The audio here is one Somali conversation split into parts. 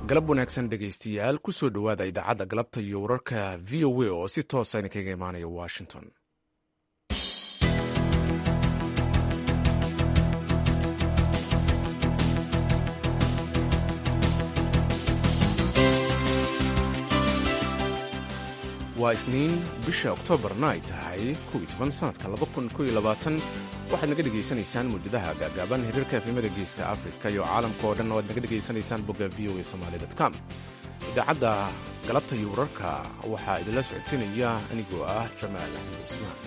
galab wanaagsan dhegaystayaal kusoo dhowaada idaacadda galabta iyo wararka v o a oo si toosa idinkaga imaanaya washington waa isniin bisha oktoobarna ay tahay sanadka waxaad naga dhegaysanaysaan muujadaha gaagaaban xiriirka efimada geeska afrika iyo caalamka oo dhan oo aad naga dhegaysanaysaan bogga v o a somaali com idaacadda galabta iyo wararka waxaa idinla socodsiinaya anigoo ah jamaal axmed cismaan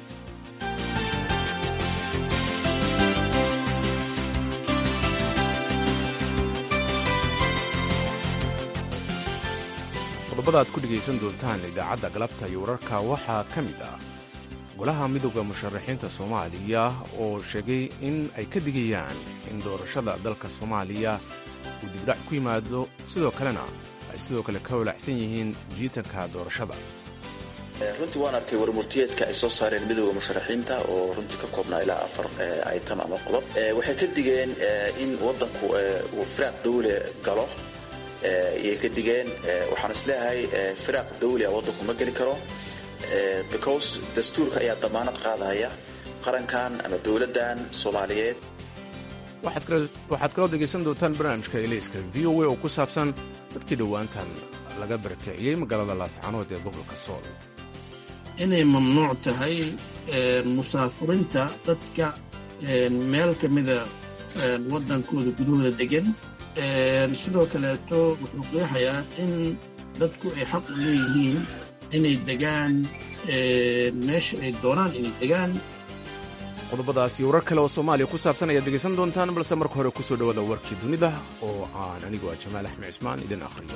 qodobada aad ku dhegaysan doontaan idaacadda galabta iyo wararka waxaa ka mid ah golaha midooda musharaxiinta soomaaliya oo sheegay in ay ka digayaan in doorashada dalka soomaaliya uu dibdhac ku yimaado sidoo kalena ay sidoo kale ka walacsan yihiin jiitanka doorashada runtii waan arkay warmurtiyeedka ay soo saareen midooda musharaxiinta oo runtii ka koobnaa ilaa afar item ama qodob waxay ka digeen in wadanku uu firaaq dawle galo ayay ka digeen waxaan isleeyahay firaaq dawli a waddanku ma geli karo because dastuurka ayaa damaanad qaadaya qarankan ama dowladdan soomaaliyeed waxaad kaloo dhegaysan doontaan barnaamijka elayska v o a oo ku saabsan dadkii dhowaantan laga barakiciyey magaalada laascaanood ee gobolka sool inay mamnuuc tahay musaafurinta dadka meel ka mida waddankooda gudahooda degan sidoo kaleeto wuxuu qeexayaa in dadku ay xaq u leeyihiin inay degaan meesha ay doonaan inay degaan qodobadaasi warar kale oo soomaaliya ku saabsan ayaad dhegaysan doontaan balse marka hore kusoo dhowaada warkii dunida oo aan anigu ah jamaal axmed cismaan idin akhriyo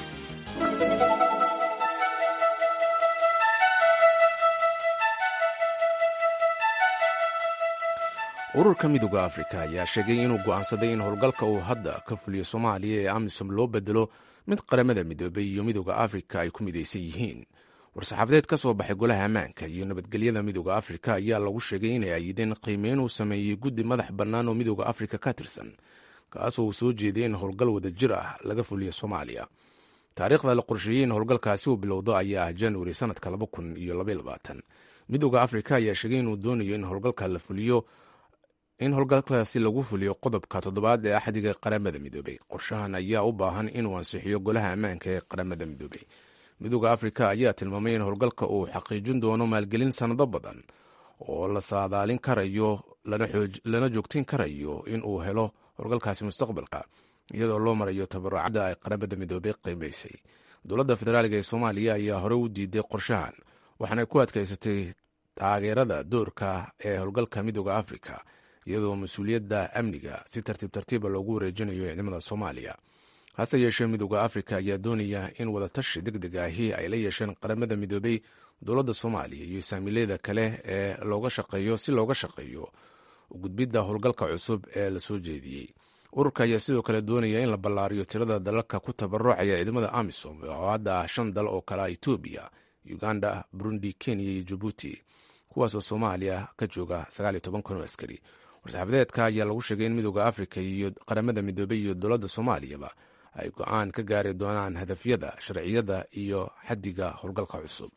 ururka midooda afrika ayaa sheegay inuu go'aansaday in howlgalka uu hadda ka fuliyo soomaaliya ee amisom loo bedelo mid qaramada midoobay iyo midooda afrika ay ku midaysan yihiin war-saxaafadeed ka soo baxay golaha ammaanka iyo nabadgelyada midooda afrika ayaa lagu sheegay inay ayideen qiimeyn uu sameeyey guddi madax bannaan oo midooda afrika ka tirsan kaasoo uu soo jeeday in howlgal wada jir ah laga fuliyo soomaaliya taariikhda la qorsheeyey in howlgalkaasi uu bilowdo ayaa ah januari sanadka midooda afrika ayaa sheegay inuu doonayo in howlgalka la fuliyo in howlgalkaasi lagu fuliyo qodobka toddobaad ee axdiga qaramada midoobey qorshahan ayaa u baahan inuu ansixiyo golaha ammaanka ee qaramada midoobey midooda afrika ayaa tilmaamay in howlgalka uu xaqiijin doono maalgelin sannado badan oo la saadaalin karayo lana joogtin karayo in uu helo howlgalkaasi mustaqbalka iyadoo loo marayo tabarucadda ay qaramada midoobey qiimaysay dowladda federaaliga ee soomaaliya ayaa hore u diiday qorshahan waxaana ku adkaysatay taageerada doorka ee howlgalka midooda afrika iyadoo mas-uuliyadda amniga si tartiib tartiiba loogu wareejinayo ciidamada soomaaliya hase yeeshee midooda afrika ayaa doonaya in wadatashi deg deg ahi ay la yeesheen qaramada midoobey dowladda soomaaliya iyo saamiileyda kale ee looga shaqeeyo si looga shaqeeyo gudbidda howlgalka cusub ee la soo jeediyey ururka ayaa sidoo kale doonaya in la ballaariyo tirada dalalka ku tabarucaya ciidamada amisom oo hadda ah shan dal oo kale etoobiya uganda burundi kenya iyo jabuuti kuwaasoo soomaaliya ka jooga kun oo askari war-saxaafadeedka ayaa lagu sheegay in midooda afrika iyo qaramada midoobey iyo dowladda soomaaliyaba ay go-aan ka gaari doonaan hadafyada sharciyada iyo xaddiga howlgalka cusub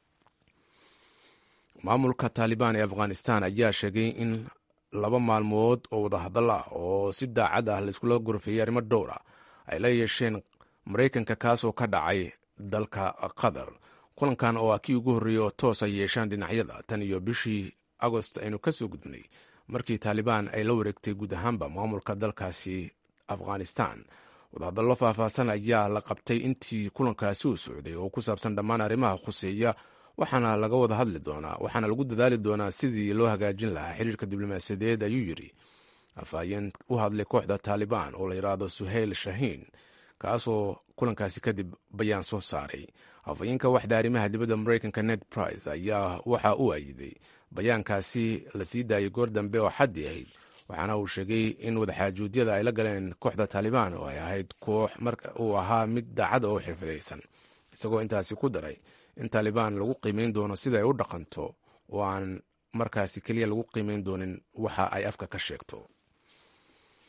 maamulka taalibaan ee afghanistan ayaa sheegay in laba maalmood oo wadahadal ah oo si daacad ah laiskula gorfeeyey arrimo dhowra ay la yeesheen maraykanka kaasoo ka dhacay dalka qatar kulankan oo ah kii ugu horreeyey oo toos ay yeeshaan dhinacyada tan iyo bishii agost aynu ka soo gudbnay markii taalibaan ay la wareegtay guud ahaanba maamulka dalkaasi afghanistan wadahadallo faahfaahsan ayaa la qabtay intii kulankaasi uu socday oo ku saabsan dhammaan arrimaha khuseeya waxaana laga wada hadli doonaa waxaana lagu dadaali doonaa sidii loo hagaajin lahaa xiriirka diblomaasiyadeed ayuu yidhi afhayeen u hadlay kooxda taalibaan oo la yidhaahdo suheyl shahiin kaasoo kulankaasi kadib bayaan soo saaray afhayeenka waxda arrimaha dibadda maraykanka ned price ayaa waxa uu ayiday bayaankaasi la sii daayay goor dambe oo xaddi ahayd waxaana uu sheegay in wadaxaajuudyada ay la galeen kooxda taalibaan oo ay ahayd koox marka uu ahaa mid daacad oo xirfadaysan isagoo intaasi ku daray in taalibaan lagu qiimeyn doono sida ay u dhaqanto oo aan markaasi keliya lagu qiimeyn doonin waxa ay afka ka sheegto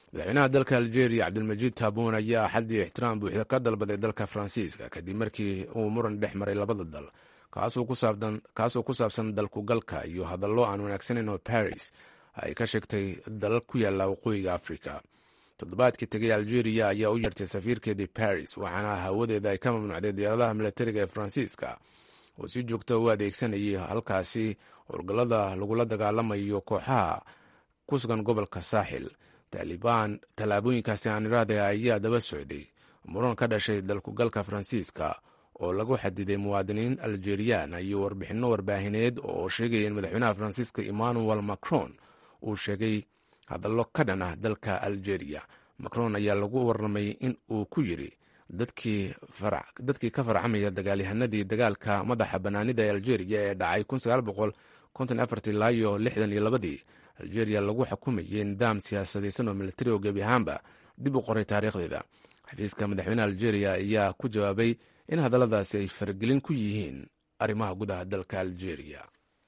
madaxweynaha dalka algeria cabdilmajiid taabuun ayaa axaddii ixtiraam buuxda ka dalbaday dalka faransiiska kadib markii uu muran dhex maray labada dal kaasoo ku saabsan dalkugalka iyo hadallo aan wanaagsaneyn oo baris ay ka sheegtay dalal ku yaalla waqooyiga afrika toddobaadkii tegay algeria ayaa u yeertay safiirkeedii baris waxaana hawadeeda ay ka mamnuucday diyaaradaha milatariga ee faransiiska oo si joogta u adeegsanayay halkaasi howlgallada lagula dagaalamayo kooxaha ku sugan gobolka saaxil taalibaan tallaabooyinkaasi aan iraahday ayaa daba socday muran ka dhashay dalkugalka faransiiska oo lagu xadiday muwaadiniin algeriyaan iyo warbixinno warbaahineed oo sheegaya in madaxweynaha faransiiska emmanuel macron uu sheegay hadallo ka dhan ah dalka algeria macron ayaa lagu warramay in uu ku yiri dadkii ka farcamaya dagaalyahanadii dagaalka madaxa bannaanida ee algeria ee dhacay ilaa iyo lixdan iyo labadii algeria lagu xukumayay nidaam siyaasadaysan oo militari oo gebi ahaanba dib u qoray taariikhdeeda xafiiska madaxweyneha algeria ayaa ku jawaabay in hadalladaasi ay faragelin ku yihiin arrimaha gudaha dalka algeria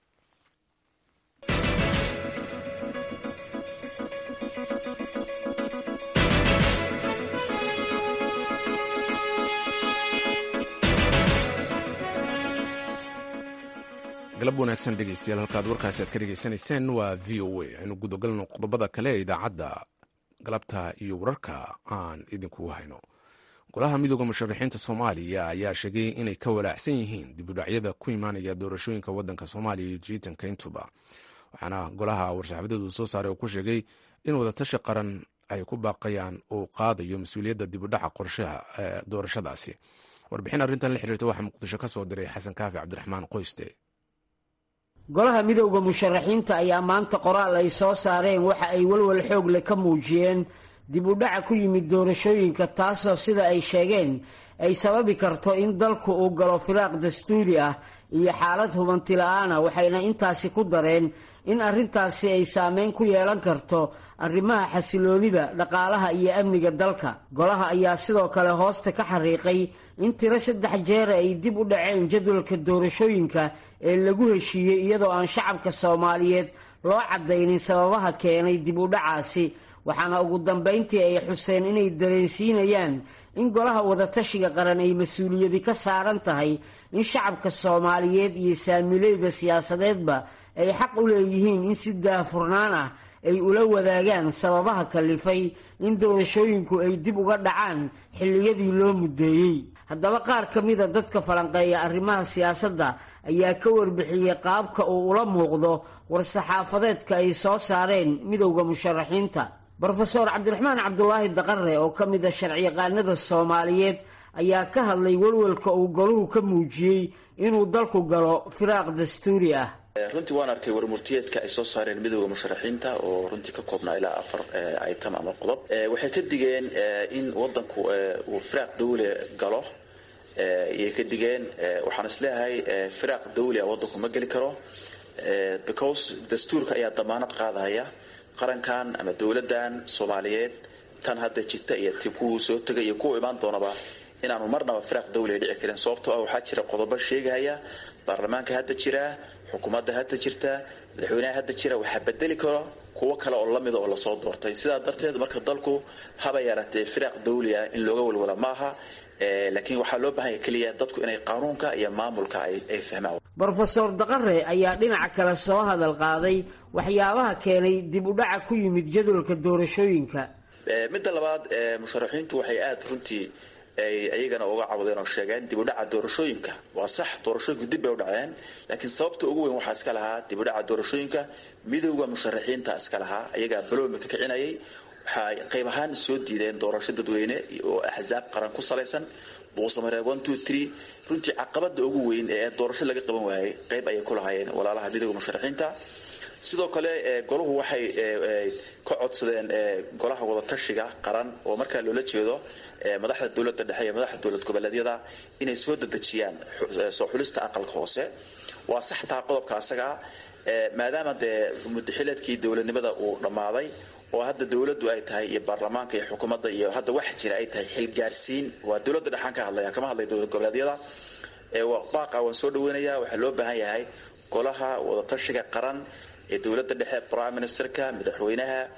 galab wanaagsan dhegeystayaal halkaad warkaasi aad ka dhegeysanayseen waa v o a aynu gudagalno qodobada kale ee idaacadda galabta iyo wararka aan idinku hayno golaha midooda musharaxiinta soomaaliya ayaa sheegay inay ka walaacsan yihiin dibudhacyada ku imaanaya doorashooyinka wadanka soomaaliya iyo jiitanka intuba waxaana golaha war-saxaafadeedu soo saaray oo ku sheegay in wadatashi qaran ay ku baaqayaan uu qaadayo mas-uuliyadda dibudhaca qorshaha doorashadaasi warbixin arrintan la xiriirta waxaa muqdisho ka soo diray xasan kaafi cabdiraxmaan qoyste golaha midowda musharaxiinta ayaa maanta qoraal ay soo saareen waxa ay walwal xoog leh ka muujiyeen dib u dhaca ku yimid doorashooyinka taasoo sida ay sheegeen ay sababi karto in dalku uu galo firaaq dastuuri ah iyo xaalad hubanti la-aana waxayna intaasi ku dareen in arrintaasi ay saameyn ku yeelan karto arrimaha xasiloonida dhaqaalaha iyo amniga dalka golaha ayaa sidoo kale hoosta ka xariiqay in tiro saddex jeer ay dib u dhaceen jadwalka doorashooyinka ee lagu heshiiyey iyadoo aan shacabka soomaaliyeed loo caddaynin sababaha keenay dib u dhacaasi waxaana ugu dambayntii ay xuseen inay dareensiinayaan in golaha wadatashiga qaran ay mas-uuliyadi ka saaran tahay in shacabka soomaaliyeed iyo saamileyda siyaasadeedba ay xaq u leeyihiin in si daahfurnaan ah ay ula wadaagaan sababaha kalifay in doorashooyinku ay dib uga dhacaan xilliyadii loo muddeeyey haddaba qaar ka mida dadka falanqeeya arrimaha siyaasadda ayaa ka warbixiyey qaabka uu ula muuqdo war-saxaafadeedka ay soo saareen midowda musharaxiinta brofeor cabdiraxmaan cabdulaahi daqare oo ka mida sharciyaqaanada soomaaliyeed ayaa ka hadlay walwalka uu goluhu ka muujiyey inuu dalku galo firaaq dastuuri ah runtii waan arkay warmurtiyeedka ay soo saareen midooda musharaxiinta oo runtii ka koobnaa ilaa afar item ama qodob waxay ka digeen in wadanku uu firaaq dawle galo iyay ka digeen waxaan isleeyahay firaaq dawli a wadanku ma geli karo because dastuurka ayaa damaanad qaadaya qarankan ama dowladan soomaaliyeed tan hadda jirta iyo ti kuwuu soo tegay iyo kuwa imaan doonaba inaanu marnaba firaaq dawli dhici karin sababtoo ah waxaa jira qodobo sheegahaya baarlamaanka hadda jira xukuumadda hadda jirta madaxweynaha hadda jira waxaa bedeli karo kuwo kale oo lamida oo lasoo doortay sidaa darteed marka dalku haba yaraatee firaaq dawli ah in looga walwala maaha laakiin waxaa loo baahanya keliya dadku inay qaanuunka iyo maamulka ay fahmaan brofeor daqare ayaa dhinaca kale soo hadal qaaday waxyaabaha keenay dib u dhaca ku yimid jadwalka doorashooyinka midda labaad musharaxiintu waxay aada runtii ay iyagana uga cawdeen oo sheegeen dib u dhaca doorashooyinka waa sax doorashooyinku dib bay u dhaceen laakiin sababta ugu weyn waxaa iska lahaa dib u dhaca doorashooyinka midowda musharaxiinta iska lahaa iyagaa baloomi ka kicinayay waxay qayb ahaan soo diideen doorasho dadweyne oo axsaab qaran ku salaysan buusamareeb one two three runtii caqabada ugu weyn ee doorasho laga qaban waayay qayb ayay ku lahaayeen walaalaha midowda musharaxiinta sidoo kale golahu waxay ka codsadeen golaha wadatashiga qaran oo markaa loola jeedo madaxda dowlada dhexe iyo madaxda dowlad goboleedyada inay soo dadejiyaan soo xulista aqalka hoose waa sax taha qodobka asagaa maadaama dee mudaxileedkii dowladnimada uu dhammaaday oo hadda dowladdu ay tahay iyo baarlamaanka iyo xukuumadda iyo hadda wax jira ay tahay xilgaarsiin waa dowladda dhexaan ka hadlaya kama hadlay dowlad goboleedyada baaqa waan soo dhaweynayaa waxaa loo baahan yahay golaha wadatashiga qaran ee dowladda dhexe prime ministerka madaxweynaha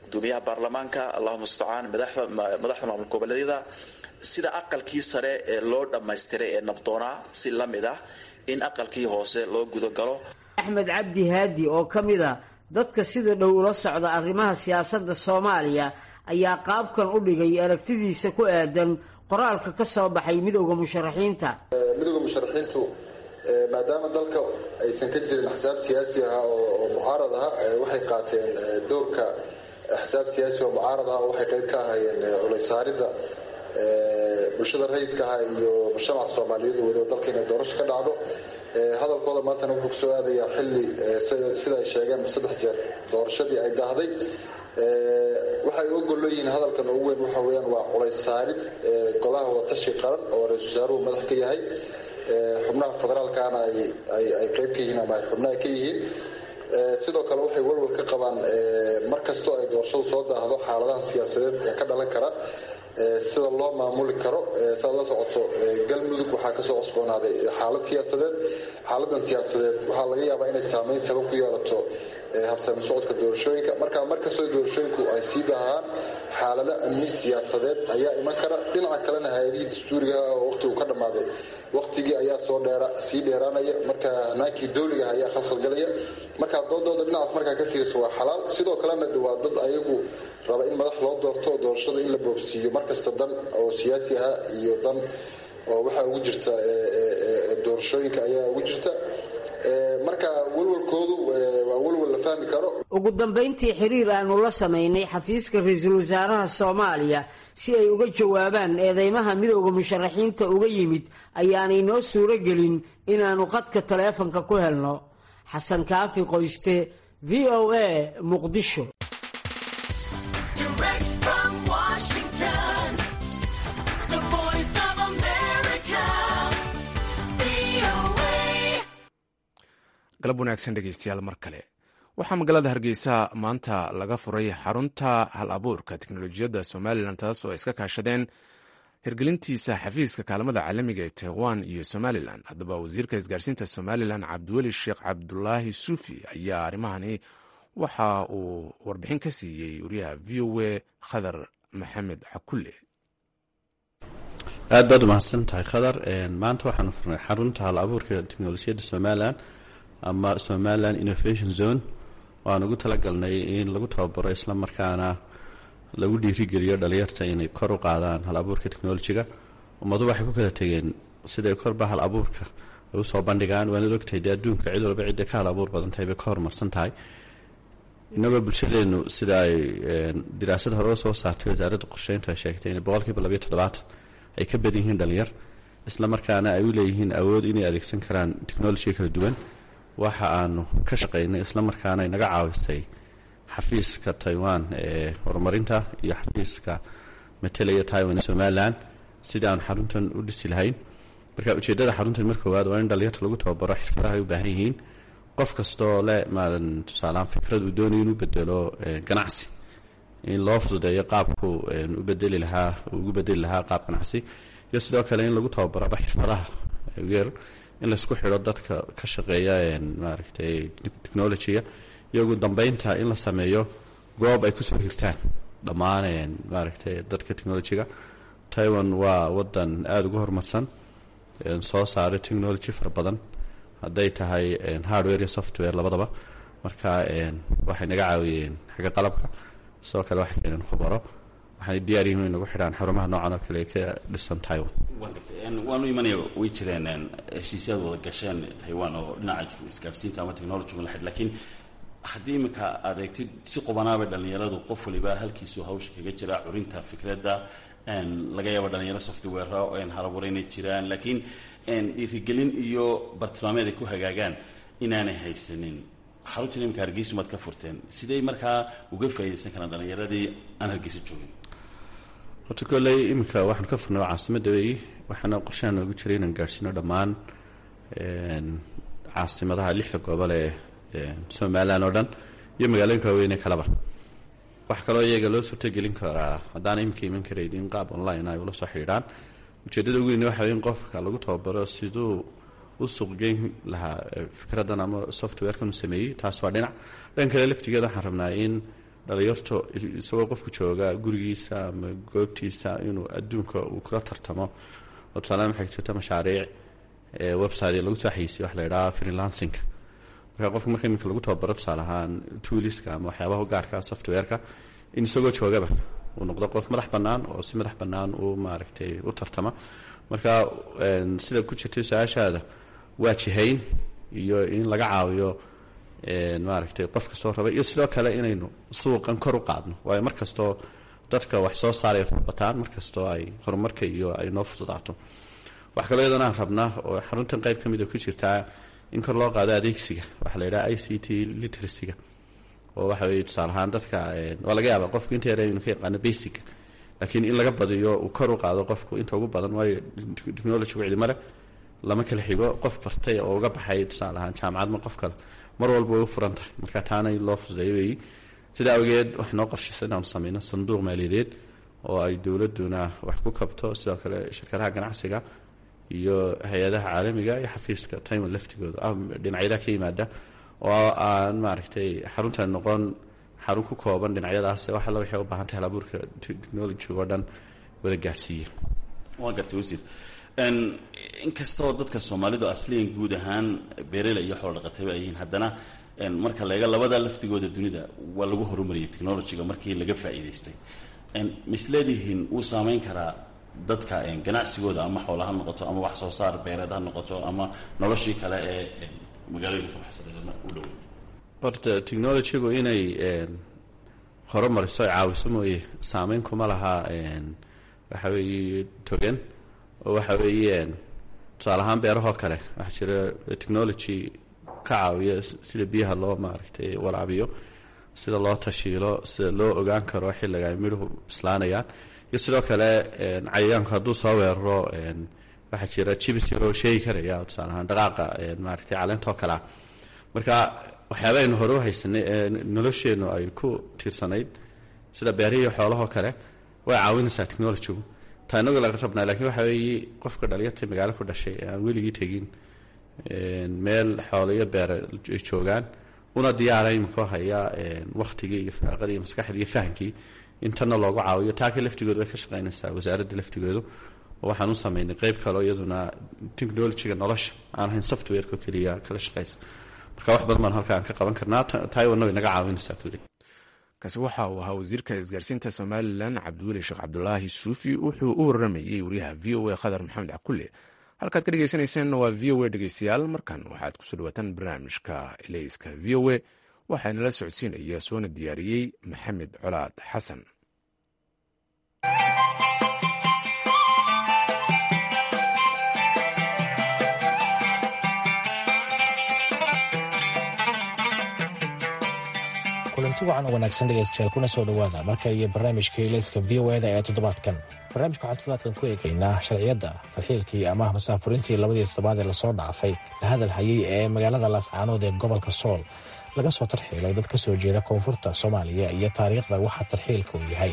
gudoomiyaha baarlamaanka allahu mustacaan madaxda maamul goboleedyada sida aqalkii sare ee loo dhammaystiray ee nabdoonaa si la mid ah in aqalkii hoose loo gudagalo axmed cabdi haadi oo ka mid a dadka sida dhow ula socda arrimaha siyaasadda soomaaliya ayaa qaabkan u dhigay aragtidiisa ku aadan qoraalka ka soo baxay midowda musharaxiinta midowda musharaxiintu maadaama dalka aysan ka jirin axsaab siyaasi ah oo mucaarad ah waxay qaateen doorka axsaab siyaasi oo mucaarad ah oo waxay qayb ka ahaayeen culaysaaridda bulshada rayidkaha iyo mujtamaca soomaaliyeed wado dalka inay doorasho ka dhacdo hadalkooda maantana wuxuu kusoo aadayaa xilli sida ay sheegeen saddex jeer doorashadii ay dahday waxay uga gollo yihiin hadalkan ugu weyn waxa weyaan waa culaysaarid golaha watashi qaran oo ra-isul wasaaruhu madax ka yahay xubnaha federaalkana ay qayb ka yihiin ama ay xubnaha ka yihiin sidoo kale waxay walwal ka qabaan mar kastoo ay doorashadu soo daahdo xaaladaha siyaasadeed ee ka dhalan kara sida loo maamuli karo saad la socoto galmudug waxaa kasoo cusboonaaday xaalad siyaasadeed xaaladan siyaasadeed waxaa laga yaabaa inay saameyn taban ku yeelato habsami socodka doorashooyinka marka markastoo doorashooyinku ay sii dahaan xaalado amni siyaasadeed ayaa iman kara dhinaca kalena hay-adihii dastuuriga oo waqti uu ka dhammaaday waqtigii ayaa soo dheera sii dheeraanaya marka hanaankii dowliga ayaa khalkhalgalaya marka doodooda dhinacaas markaa ka fiirso waa xalaal sidoo kalena waa dad ayagu raba in madax loo doorto doorashada in la boobsiiyo markasta dan oo siyaasi ah iyo dan oo waxaa ugu jirta doorashooyinka ayaa ugu jirta marka walwalkoodu waa walwal la fahmi karo ugu dambayntii xiriir aanu la samaynay xafiiska ra-iisul wasaaraha soomaaliya si ay uga jawaabaan eedeymaha midowda musharaxiinta uga yimid ayaanay noo suuro gelin inaannu qadka taleefanka ku helno xasan kaafi qoyste v o a muqdisho galab wanaagsan dhegeystayaal mar kale waxaa magaalada hargeysa maanta laga furay xarunta hal abuurka teknolojiyadda somalilan taas oo ay iska kaashadeen hirgelintiisa xafiiska kaalmada caalamiga ee taiwan iyo somalilan haddaba wasiirka isgaarsiinta somalilan cabdiweli sheekh cabdulaahi suufi ayaa arrimahani waxa uu warbixin ka siiyey wariyaha v o a khadar maxamed xakulle aad baad umahadsan tahay khadar maanta waxaanu furnay xarunta hal abuurka teknolojiyadda somalilan ama somaliland innovation zone waan ugu talagalnay in lagu tababaro isla markaana lagu dhiirigeliyo dhalinyarta inay kor u qaadaan hal abuurka technolojiga ummadu waxay ku kala tegeen siday korba hal abuurka ay usoo bandhigaan waanad ogtahay dee adduunka cid walba cidda ka hal abuur badan tahay bay ka horumarsan tahay inagoo bulshadeenu sida ay diraasad hore soo saartay wasaaradda qorsheyntu ay sheegtay in boqolkiiba labayo toddobaatan ay ka badan yihiin dhalinyar isla markaana ay u leeyihiin awood inay adeegsan karaan technolojiga kala duwan waxa aanu ka shaqaynay isla markaana inaga caawisay xafiiska taiwan ee horumarinta iyo xafiiska matelaya taiwan ee somalilan sidii aanu xaruntan u dhisi lahayn marka ujeeddada xaruntan mar koowaad waa in dhalinyarta lagu tababaro xirfadaha ay u baahan yihiin qof kastoo le maadan tusaalehaan fikrad uu doonayo inuu bedelo ganacsi in loo fududeeyo qaabku u bedeli lahaa ugu bedeli lahaa qaab ganacsi iyo sidoo kale in lagu tababaroba xirfadaha yar in laysku xidho dadka ka shaqeeya maaragtay technolojiga iyo ugu dambeynta in la sameeyo goob ay kusoo hirtaan dhammaan maaragtay dadka technolojiga taiwan waa wadan aada ugu horumarsan soo saaray technology fara badan hadday tahay hardware iyo software labadaba marka waxay naga caawiyeen xagga qalabka sidoo kale waxay keeneen khubaro waxaana diyaar yihiin in nagu xidhaan xarumaha noocan oo kale ee ka dhisan taiwan waanu imanaya way jireen heshiisyaad wada gasheen taiwan oo dhinaca isgaarsiinta ama technologiga la xidh lakiin haddii iminka aad eegtid si qubanaabay dhallinyaradu qof waliba halkiisu hawsha kaga jira curinta fikradda laga yaaba dhalinyaro software halabuura inay jiraan laakiin dhiirigelin iyo bartilmaameed ay ku hagaagaan inaanay haysanin xaruntan iminka hargeysu maad ka furteen sidey markaa uga faaidaysan karaan dhalinyaradii aan hargeysa joogin horta kolley iminka waxaanu ka furnay caasimadda weeyi waxaana qorshaha noogu jiray inaan gaadhsiino dhammaan caasimadaha lixda gobol ee somalilan oo dhan iyo magaalooyinka waaweyne kaleba waxaa kaloo iyaga loo suurtagelin karaa haddaan iminka iman karayn in qaab online ay ula soo xidhiidhaan ujeeddada ugu weyn waxa in qofka lagu tababaro siduu u suuqgeyn lahaa fikraddan ama softwarekan u sameeyey taas waa dhinac dhan kale laftigeeda waxaan rabnaa in dhalinyarto isagoo qofku jooga gurigiisa ama goobtiisa inuu adduunka uu kula tartamo oo tusaalean waxay jirta mashaariic website lagu soo xayisiyo waxa la yidhaha freelancinga marka qofka marka iminka lagu tababaro tusaale ahaan tooliska ama waxyaabaha gaarka softwareka in isagoo joogaba uu noqdo qof madax bannaan oo si madax bannaan uu maaragtay u tartama marka sida ku jirtay su-aashaada waa jihayn iyo in laga caawiyo maaragtay qof kastoo raba iyo sidoo kale inaynu suuqan kor u qaadno waayo mar kastoo dadka wax soo saaraya furbataan mar kastoo ay horumarka iyo ay noo fududaato wax kaloo iyadana aan rabnaa oo xaruntan qayb ka mida ku jirtaa in kor loo qaado adeegsiga waxaa la yidhaha i c t literacyga oo waxa weye tusaale ahaan dadka waa laga yaaba qofku inta yare inu ka yaqaano basic laakiin in laga badiyo uu kor u qaado qofku inta ugu badan waayo technologygu cidimo leh lama kala xigo qof bartay oo uga baxay tusaale ahaan jaamacad ma qof kale mar walba way u furan tahay marka taana in loo fududeeyo weeyi sida awgeed waxay noo qorshaysa inaanu sameyno sanduuq maaliyadeed oo ay dowladuna wax ku kabto sidoo kale shirkadaha ganacsiga iyo hay-adaha caalamiga iyo xafiiska taiwan laftigooda dhinacyada ka yimaada oo aan maaragtay xaruntan noqon xarun ku kooban dhinacyadaas wax alla waxay u baahan tahay halabuurka technology oo dhan wada gaadhsiiya waa gartay wasiir inkastoo dadka soomaalidu asliyan guud ahaan beerela iyo xoolo dhaqatayba ay yihiin haddana marka laega labada laftigooda dunida waa lagu horumariyay technologyga markii laga faa'iidaystay misleedihiin wuu saameyn karaa dadka ganacsigooda ama xoola ha noqoto ama wax soo saar beereed ha noqoto ama noloshii kale ee magaalooyinka ka baxsaday u dhoweyd horta technologygu inay horumariso ay caawiso mooye saameyn kuma laha waxa weeye togan oo waxa weeye tusaale ahaan beerahoo kale waxaa jira technology ka caawiya sida biyaha loo maaragtay waraabiyo sida loo tashiilo sida loo ogaan karo xilliga ay midhuhu bislaanayaan iyo sidoo kale cayayaanku hadduu soo weeraro waxaa jira jibsi oo sheegi karaya tusaale ahaan dhaqaaqa maaragtay caleentoo kalea marka waxyaabaaynu hore u haysanay ee nolosheennu ay ku tiirsanayd sida beerihii xoolahoo kale way caawinaysaa technologygu taa inagu laga rabnaa lakiin waxa weeye qofka dhalinyarta magaalo ku dhashay ee aan weligii tegin meel xoolo iyo beere ay joogaan una diyaara iminkoo haya waktigii iyo firaaqadii iyo maskaxdii iyo fahamkii intana loogu caawiyo taaka laftigoodu way ka shaqaynaysaa wasaaradda laftigoodu oo waxaan u sameynay qeyb kaleo iyaduna technologyga nolosha aan ahayn softwareko keliya kala shaqaysa marka wax badan baan halkaan ka qaban karnaa taiwanna way naga caawinaysaa kulli kaasi waxa uu ahaa wasiirka isgaarsiinta somalilan cabdiweli sheekh cabdulaahi suufi wuxuu u waramayey wariyaha v o a khadar maxamed cakulle halkaad ka dhegeysanaysaanna waa v o a dhegeystayaal markan waxaad kusoo dhawaataan barnaamijka eleyska v o a waxaanala socodsiinaya soona diyaariyey maxamed colaad xasan kulanti wacan oo wanaagsan dhegaystayaal kuna soo dhowaada marka iyo barnaamijka ilayska v o eda ee toddobaadkan barnaamijka waxaan toddobaadkan ku eegaynaa sharciyadda tarxiilkii ama masaafurintii labadii toddobaad ee lasoo dhaafay la hadal hayay ee magaalada laascaanood ee gobolka sool laga soo tarxiilay dad ka soo jeeda koonfurta soomaaliya iyo taariikhda waxa tarxiilka uu yahay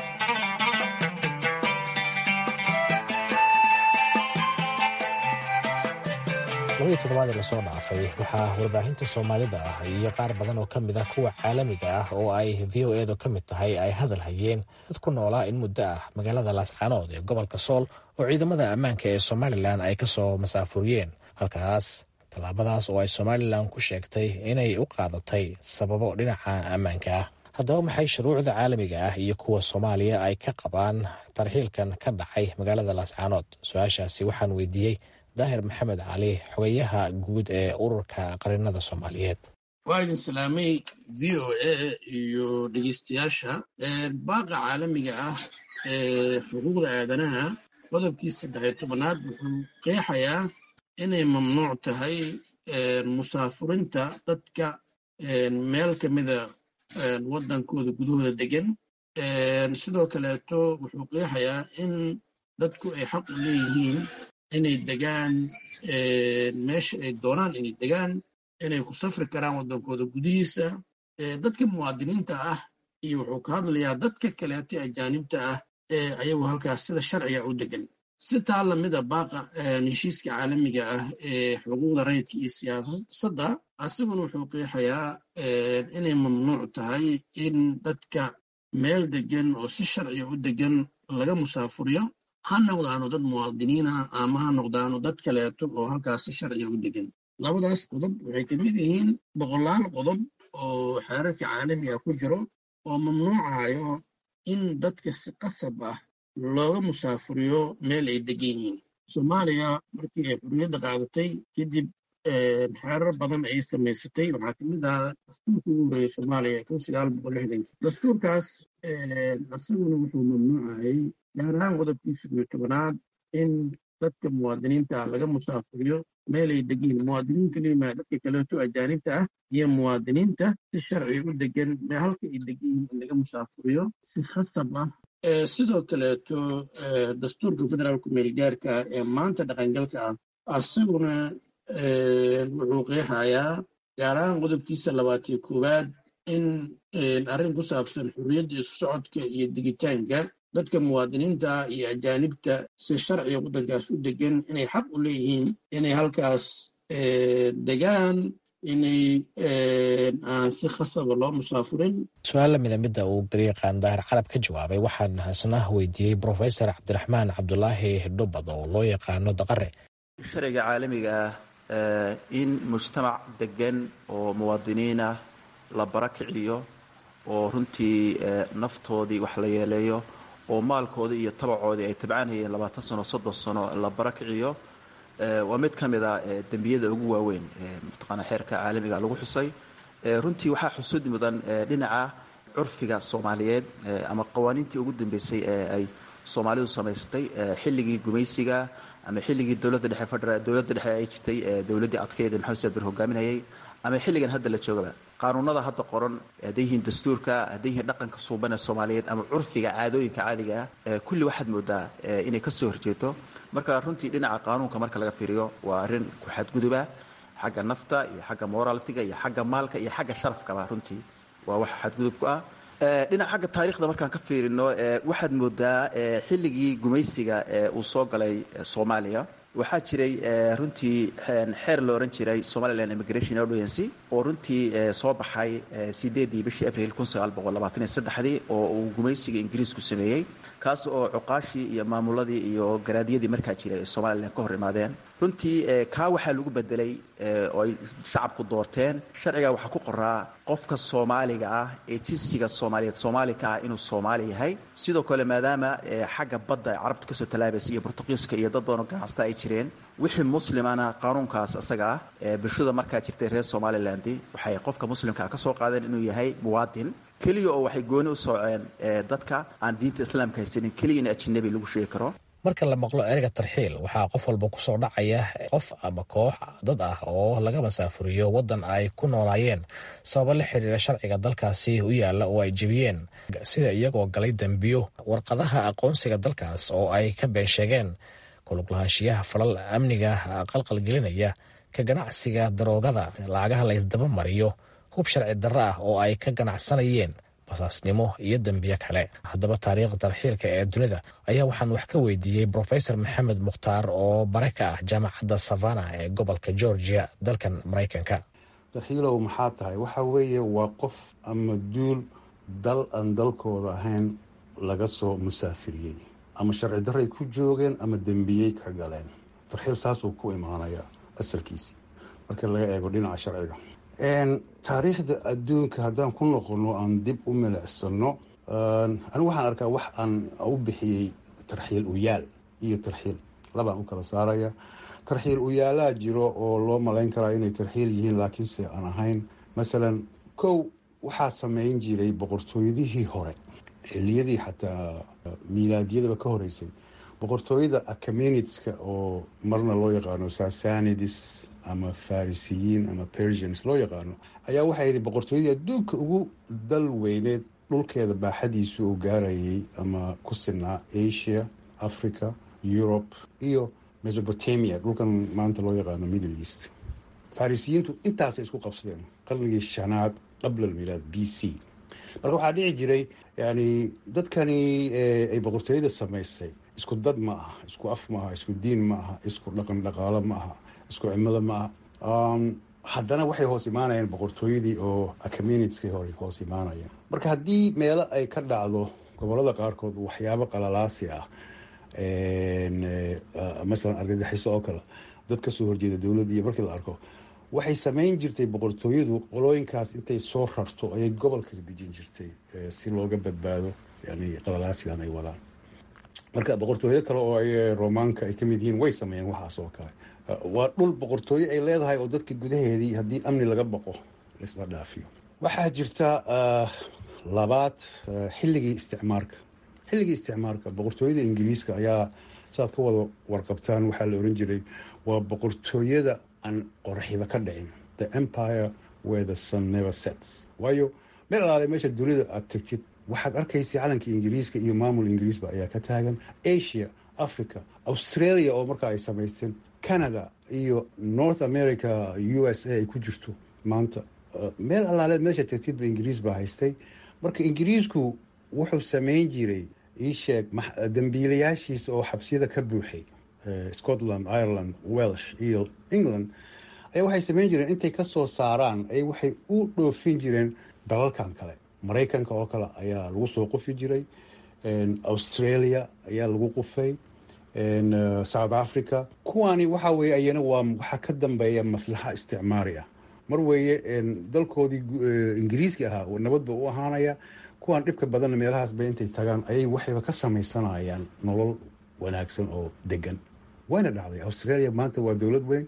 labadii toddobaadee lasoo dhaafay waxaa warbaahinta soomaalida ah iyo qaar badan oo ka mid ah kuwa caalamiga ah oo ay v o edu ka mid tahay ay hadal hayeen dad ku noolaa in muddo ah magaalada laascaanood ee gobolka sool oo ciidamada ammaanka ee somalilan ay ka soo masaafuriyeen halkaas tallaabadaas oo ay somalilan ku sheegtay inay u qaadatay sababo dhinaca ammaanka ah haddaba maxay shuruucda caalamiga ah iyo kuwa soomaaliya ay ka qabaan tarxiilkan ka dhacay magaalada laascaanood su-aashaasi waxaan weydiiyey daahir maxamed cali xogayaha guud ee ururka qarinada soomaaliyeed waa idin salaamay v o a iyo dhegeystayaasha baaqa caalamiga ah ee xuquuqda aadanaha qodobkii saddexiyo tobanaad wuxuu qeexayaa inay mamnuuc tahay musaafurinta dadka meel ka mida waddankooda gudahooda degan sidoo kaleeto wuxuu qeexayaa in dadku ay xaq u leeyihiin inay degaan meesha ay doonaan inay degaan inay ku safri karaan waddankooda gudihiisa dadka muwaadiniinta ah iyo wuxuu ka hadlayaa dadka kaleeto ajaanibta ah ee ayagu halkaas sida sharciga u degan si taa lamida baaqa heshiiska caalamiga ah ee xuquuqda rayidka iyo siyaasadda asiguna wuxuu qeexayaa inay mamnuuc tahay in dadka meel degan oo si sharciga u degan laga musaafuriyo ha noqdaano dad muwaadiniina ama ha noqdaano dad kaleeto oo halkaas si sharciga u degan labadaas qodob waxay ka mid yihiin boqolaal qodob oo xeerarka caalamiga ku jiro oo mamnuucayo in dadka si qasab ah looga musaafuriyo meel ay degan yihiin soomaaliya markii ay xurriyadda qaadatay kadib xeerar badan ay samaysatay waxaa ka mid ahaa dastuurka ugu horreeyey soomaaliya kun sagaal boqol lixdankii dastuurkaas isaguna wuxuu mamnuucayay gaar ahaan qodobkiisa iyo tobanaad in dadka muwaadiniinta ah laga musaafuriyo meel ay degiin muwaadiniin kelimaa dadka kaleeto ajaanibta ah iyo muwaadiniinta si sharci u degan halka ay degiin in laga musaafuriyo si khasab ah sidoo kaleeto dastuurka federaalku meelgaarka ee maanta dhaqangalka ah asaguna wuxuu qeexayaa gaar ahaan qodobkiisa labaatiyo koowaad in arrin ku saabsan xurriyadda isu socodka iyo digitaanka dadka muwaadiniinta iyo ajaanibta si sharciga waddankaas u degan inay xaq u leeyihiin inay halkaas degaan inay aan si khasaba loo musaafurin su-aal lamida midda uu gariiqaan daahir carab ka jawaabay waxaan isna weydiiyey brofesor cabdiraxmaan cabdulaahi dhubad oo loo yaqaano daqare sharciga caalamiga ah in mujtamac degan oo muwaadiniin ah la barakiciyo oo runtii naftoodii wax la yeeleeyo oo maalkoodii iyo tabacoodii ay tabcanayeen labaatan sano soddon sano la barakiciyo waa mid ka mid a dembiyada ugu waaweyn mataqaana xeerka caalamiga lagu xusay runtii waxaa xusud mudan dhinaca curfiga soomaaliyeed ama qawaaniintii ugu dambeysay ee ay soomaalidu samaysatay xilligii gumaysiga ama xilligii dowladda dhexe federa dowladda dhexe ay jirtay dowladdii adkeyd maxamed saad bar hogaaminayay ama xilligan hadda la joogaba qaanuunada hadda qoran hadday yihiin dastuurka hadday yihiin dhaqanka suuban ee soomaaliyeed ama curfiga caadooyinka caadiga ah kulli waxaad moodaa inay ka soo horjeeto marka runtii dhinaca qaanuunka marka laga fiiriyo waa arrin ku xadguduba xagga nafta iyo xagga moralitiga iyo xagga maalka iyo xagga sharafkaba runtii waa wax xadgudub ku ah dhinaca xagga taarikhda markaan ka fiirino waxaad moodaa xilligii gumaysiga uu soo galay soomaaliya waxaa jiray runtii xeer la ohan jiray somaliland immigration audiency oo runtii soo baxay sideedii bishii abril kun sagaal boqol labaatan iyo saddexdii oo uu gumaysiga ingiriisku sameeyey kaas oo cuqaashii iyo maamuladii iyo garaadyadii markaa jiray ay somalilan ka hor imaadeen runtii kaa waxaa lagu bedelay oo ay shacabku doorteen sharciga waxaa ku qoraa qofka soomaaliga ah ee jinsiga soomaaliyeed soomaali ka ah inuu soomaali yahay sidoo kale maadaama xagga badda ay carabtu kasoo talaabaysa iyo bortuqiiska iyo dad badanoo ganacsata ay jireen wixii muslimana qaanuunkaas isaga ah bulshada markaa jirtay reer somaliland waxay qofka muslimkaa ka soo qaadeen inuu yahay muwaadin keliya oo waxay gooni u sooceen dadka aan diinta islaamka haysanin keliya in ajinabi lagu sheegi karo marka la maqlo ereyga tarxiil waxaa qof walba ku soo dhacaya qof ama koox dad ah oo laga masaafuriyo waddan ay ku noolaayeen sababo la xiriira sharciga dalkaasi u yaalla oo ay jebiyeen sida iyagoo galay dembiyo warqadaha aqoonsiga dalkaas oo ay ka been sheegeen kuluglahaanshiyaha falal amniga qalqalgelinaya ka ganacsiga daroogada lacagaha la ysdaba mariyo hub sharci darro ah oo ay ka ganacsanayeen basaasnimo iyo dembiyo kale haddaba taariikhda tarxiilka ee dunida ayaa waxaan wax ka weydiiyey brofesor maxamed mukhtaar oo bare ka ah jaamacadda savana ee gobolka georgia dalkan maraykanka tarxiilow maxaa tahay waxa weeye waa qof ama duul dal aan dalkooda ahayn laga soo musaafiriyey ama sharci darray ku joogeen ama dembiyey ka galeen tarxiil saasuu ku imaanaya asalkiisii marka laga eego dhinaca sharciga taariikhda adduunka haddaan ku noqono aan dib u milicsano anigu waxaan arkaa wax aan u bixiyey tarxiil uyaal iyo tarxiil labaan u kala saaraya tarxiil uyaalaa jiro oo loo malayn karaa inay tarxiil yihiin laakiinse aan ahayn masalan kow waxaa sameyn jiray boqortooyadihii hore xiliyadii xataa miilaadyadaba ka horeysay boqortooyada acaminitska oo marna loo yaqaano sasanidis ama farisiyiin ama persians loo yaqaano ayaa waxay yidhi boqortooyadii adduunka ugu dal weyneed dhulkeeda baaxadiisu uu gaarayay ama ku sinaa asia africa europe iyo mesopotamia dhulkan maanta loo yaqaano middle east farisiyiintu intaasay isku qabsadeen qarnigii shanaad qabla almilaad b c marka waxaa dhici jiray yani dadkani ay boqortooyada samaysay isku dad ma aha isku af ma aha isku diin ma aha isku dhaqan dhaqaalo ma aha isku cimilo ma aha haddana waxay hoos imaanayaan boqortooyadii oo communitykii hore hoos imaanayaan marka haddii meelo ay ka dhacdo gobolada qaarkood waxyaabo qalalaasi ah masalan argagaxiso oo kale dad kasoo horjeeda dowladda iyo markii la arko waxay samayn jirtay boqortooyadu qolooyinkaas intay soo rarto ayay gobolka dejin jirtay si looga badbaado yani qalalaasigan ay wadaan marka boqortooyo kale oo ay romaanka ay kamid yihiin way sameeyeen waxaas oo kale waa dhul boqortooyo ay leedahay oo dadka gudaheedii haddii amni laga baqo laisla dhaafiyo waxaa jirta labaad xilligii isticmaarka xilligii isticmaarka boqortooyada ingiriiska ayaa saaad ka wada warqabtaan waxaa la oran jiray waa boqortooyada aan qoraxiba ka dhicin the empire where the sun never sets waayo meel alaale meesha dunida aad tegtid waxaad arkaysa calanka ingiriiska iyo maamul ingiriisba ayaa ka taagan asia africa australia oo markaa ay samaysteen canada iyo north america u s a ay ku jirto maanta meel alaaleed meesha tegtidba ingiriis baa haystay marka ingiriisku wuxuu samayn jiray iisheeg dambiilayaashiisa oo xabsiyada ka buuxay scotland ireland welsh iyo england ayaa waxay samayn jireen intay kasoo saaraan ay waxay u dhoofin jireen dalalkan kale maraykanka oo kale ayaa lagu soo qufi jiray australia ayaa lagu qufay south africa kuwaani waxa weye ayana waa waxaa ka dambeeya maslaxa isticmaari ah mar weeye dalkoodii ingiriiska ahaa nabadba u ahaanaya kuwaan dhibka badanna meelahaasba intay tagaan ayay waxayba ka samaysanayaan nolol wanaagsan oo degan wayna dhacday australia maanta waa dowlad weyn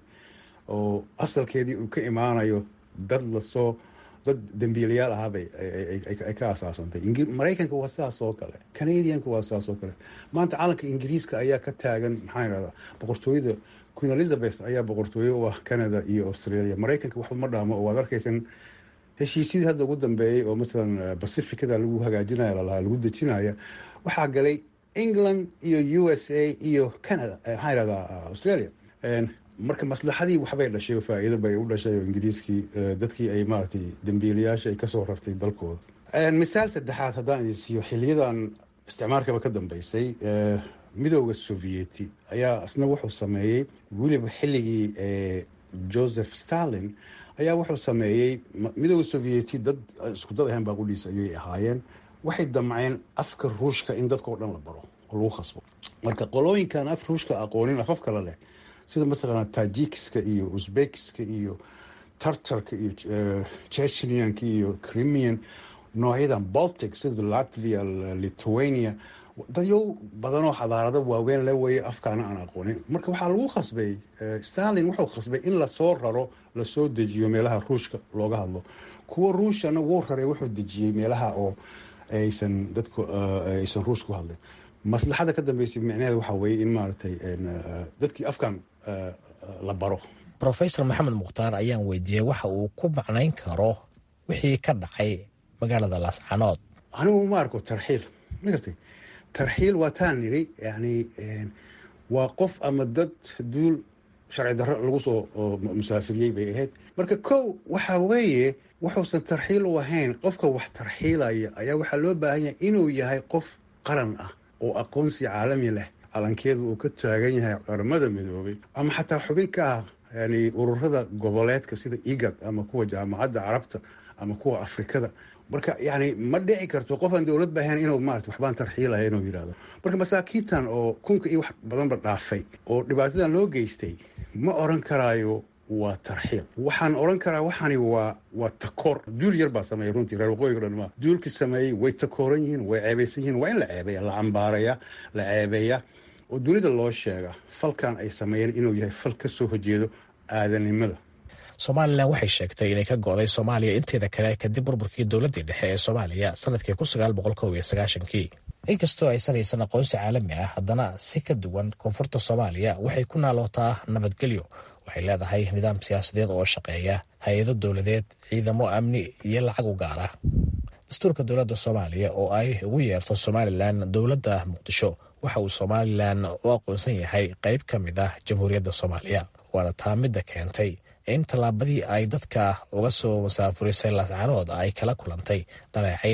oo asalkeedii uu ka imaanayo dad lasoo dad dambiilayaal ahaabay ay ka asaasantay maraykanka waa sidaas oo kale canadianka waa sidaas oo kale maanta calanka ingiriiska ayaa ka taagan maxaa irahdaa boqortooyada queen elizabeth ayaa boqortooye u ah canada iyo australia maraykanka waxba ma dhaamo oo waad arkaysan heshiisyadii hadda ugu dambeeyey oo masalan pacificada lagu hagaajinaya lalahaa lagu dejinaya waxaa galay england iyo u s a iyo canada maxaa irahdaa australia marka maslaxadii waxbay dhashay oo faa-iido bay u dhashay oo ingiriiskii dadkii ay maaragtay dambiilayaasha ay kasoo rartay dalkooda misaal saddexaad haddaan idin siiyo xiliyadan isticmaalkaba ka dambeysay midooda sovieti ayaa isna wuxuu sameeyey weliba xilligii joseph stalin ayaa wuxuu sameeyey midooda sovieti dad isku dad ahaan baaqudhiisa ayay ahaayeen waxay damceen afka ruushka in dadkao dhan la baro oo lagu khasbo marka qolooyinkan af ruushka aqoonin afaf kale leh sida masalan tajikiska iyo uzbekiska iyo tartarka iyo chechnianka iyo crimian noocyadan baltic sida latvia lithuania dadyo badanoo xadaarado waaweyn le weye afkaana aan aqoonin marka waxaa lagu khasbay stalin wuxuu khasbay in lasoo raro lasoo dejiyo meelaha ruushka looga hadlo kuwa ruushana wuu raray wuxuu dejiyey meelaha oo aysan dadku aysan ruush ku hadlin maslaxada ka dambeysay micnaheeda waxaa weeye in maaragtay dadkii afkan la baro rofesor maxamed mukhtaar ayaan weydiiyey waxa uu ku macnayn karo wixii ka dhacay magaalada laascanood anigu ma arko tarxiil ma gartay tarxiil waa taan niri yani waa qof ama dad duul sharci darro lagu soo musaafiriyey bay ahayd marka kow waxa weeye wuxuusan tarxiil u ahayn qofka wax tarxiilaya ayaa waxaa loo baahan yahay inuu yahay qof qaran ah oo aqoonsi caalami leh calankeedu uu ka taagan yahay qaramada midoobay ama xataa xubin ka ah yani ururada goboleedka sida igad ama kuwa jaamacadda carabta ama kuwa afrikada marka yani ma dhici karto qofaan dowlad ba ahayn inuu maarata waxbaan tarxiilaya inuu yidhahdo marka masaakiintan oo kunka iyo wax badanba dhaafay oo dhibaatadan loo geystay ma oran karaayo waa tarxiil waxaan oran karaa waxaani waa waa takoor duul yar baa sameeyay runtii reer waqooyiga dhan maa duulkii sameeyey way takooran yihiin way ceebaysan yihiin waa in la ceebeeya la cambaaraya la ceebeeya oo dunida loo sheega falkan ay sameeyeen inuu yahay fal ka soo horjeedo aadanimada somalilan waxay sheegtay inay ka go-day soomaaliya inteeda kale kadib burburkii dowladdii dhexe ee soomaaliya sanadkii kun sagaal boqol kow iyo sagaashankii inkastoo aysan haysan aqoonsi caalami ah haddana si ka duwan koonfurta soomaaliya waxay ku naalootaa nabadgelyo waxay leedahay nidaam siyaasadeed oo shaqeeya hay-ado dowladeed ciidamo amni iyo lacag u gaara dastuurka dowladda soomaaliya oo ay ugu yeerto somalilan dowladda muqdisho waxa uu somalilan u aqoonsan yahay qayb ka mid ah jamhuuriyadda soomaaliya waana taa midda keentay in tallaabadii ay dadka uga soo masaafurisay laascaanood ay kala kulantay dhaleecayn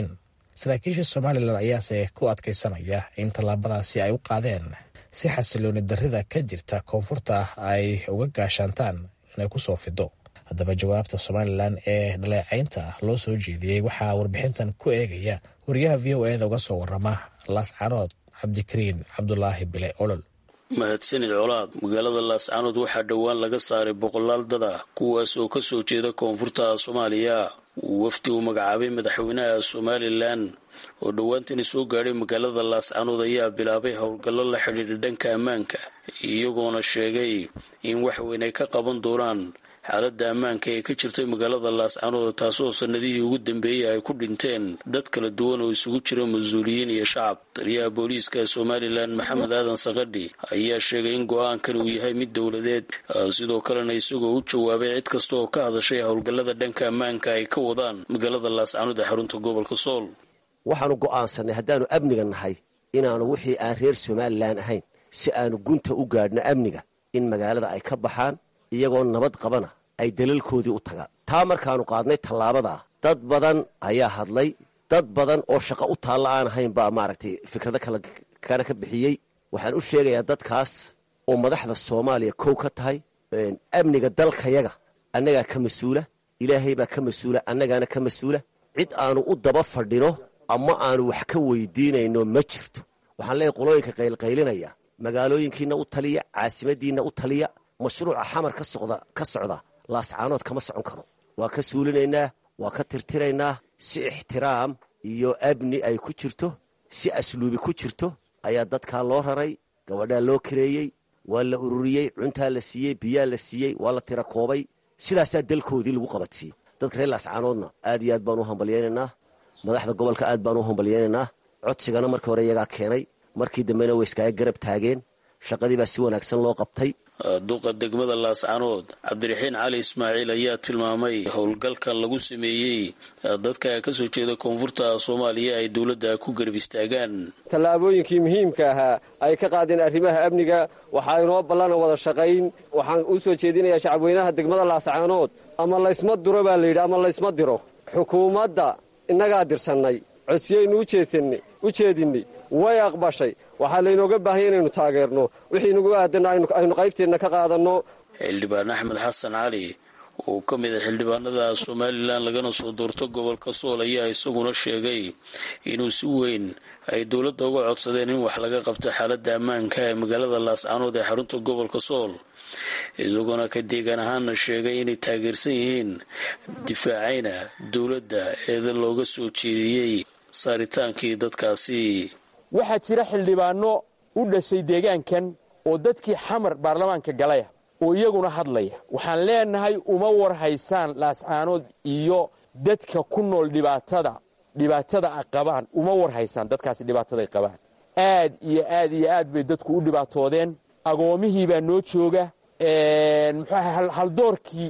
saraakiisha somalilan ayaase ku adkaysanaya in tallaabadaasi ay u qaadeen si xasilooni darrida ka jirta koonfurta ay uga gaashaantaan inay ku soo fido haddaba jawaabta somalilan ee dhaleecaynta loo soo jeediyey waxaa warbixintan ku eegaya wariyaha v o eda uga soo warama laascarood cabdikariin cabdulaahi bile olol mahadsanid colaad magaalada laascaanood waxaa dhowaan laga saaray boqolaal dad ah kuwaas oo ka soo jeeda koonfurta soomaaliya wafdi uu magacaabay madaxweynaha somalilan oo dhowaantani soo gaadhay magaalada laascaanood ayaa bilaabay howlgallo la xidhiidha dhanka ammaanka iyagoona sheegay in wax weyn ay ka qaban doonaan xaaladda ammaanka ee ka jirtay magaalada laascaanood taasoo sanadihii ugu dambeeyey ay ku dhinteen dad kala duwan oo isugu jira mas-uuliyiin iyo shacab taliyaha booliiska somalilan maxamed aadan sakadhi ayaa sheegay in go-aankan uu yahay mid dowladeed sidoo kalena isagoo u jawaabay cid kasta oo ka hadashay howlgallada dhanka ammaanka ay ka wadaan magaalada laascaanood ee xarunta gobolka sool waxaanu go'aansanay haddaannu amniga nahay inaanu wixii aan reer somalilan ahayn si aanu gunta u gaadhno amniga in magaalada ay ka baxaan iyagoo nabad qabana ay dalalkoodii u tagaan taa markaannu qaadnay tallaabadaa dad badan ayaa hadlay dad badan oo shaqo u taalla aan ahayn baa maaragtay fikrado kale ka bixiyey waxaan u sheegayaa dadkaas oo madaxda soomaaliya kow ka tahay amniga dalkayaga annagaa ka mas-uula ilaahay baa ka mas-uula annagaana ka mas-uula cid aanu u daba fadhino ama aanu wax ka weydiinayno ma jirto waxaan leeyahy qolooyinka qaylqaylinaya magaalooyinkiina u taliya caasimadiinna u taliya mashruuca xamar ka socda laascaanood kama socon karo waa ka suulinaynaa waa ka tirtiraynaa si ixtiraam iyo abni ay ku jirto si asluubi ku jirto ayaa dadkaa loo raray gabadhaa loo kareeyey waa la ururiyey cuntaa la siiyey biyaa la siiyey waa la tira koobay sidaasaa dalkoodii lagu qabatiyey dadka reer laascaanoodna aad iyo aad baan u hambalyaynaynaa madaxda gobolka aad baan u hambalyaynaynaa codsigana markii hore iyagaa keenay markii dambena way iskaaga garab taageen shaqadii baa si wanaagsan loo qabtay duqa degmada laascaanood cabdiraxiin cali ismaaciil ayaa tilmaamay howlgalkan lagu sameeyey dadka ka soo jeeda koonfurta soomaaliya ay dowladda ku garab istaagaan tallaabooyinkii muhiimka ahaa ay ka qaadeen arrimaha amniga waxaa inoo ballana wada shaqayn waxaan u soo jeedinayaa shacabweynaha degmada laascaanood ama laysma duro baa layidhi ama laysma diro xukuumadda innagaa dirsannay codsiyaynu u jeedinnay way aqbashay waxaa laynooga baahanya inaynu taageerno wixii nagu aadanna aynu qaybteenna ka qaadanno xildhibaan axmed xasan cali oo ka mid a xildhibaanada somalilan lagana soo doorto gobolka sool ayaa isaguna sheegay inuu si weyn ay dowladda uga codsadeen in wax laga qabto xaaladda ammaanka ee magaalada laascaanood ee xarunta gobolka sool isagoona ka deegaan ahaana sheegay inay taageersan yihiin difaacayna dowladda eeda looga soo jeediyey saaritaankii dadkaasi waxaa jira xildhibaano u dhashay deegaankan oo dadkii xamar baarlamaanka galaya oo iyaguna hadlaya waxaan leenahay uma war haysaan laascaanood iyo dadka ku nool dhibaatada dhibaatada a qabaan uma war haysaan dadkaasi dhibaataday qabaan aad iyo aad iyo aad bay dadku u dhibaatoodeen agoomihii baa noo jooga muxuaha haldoorkii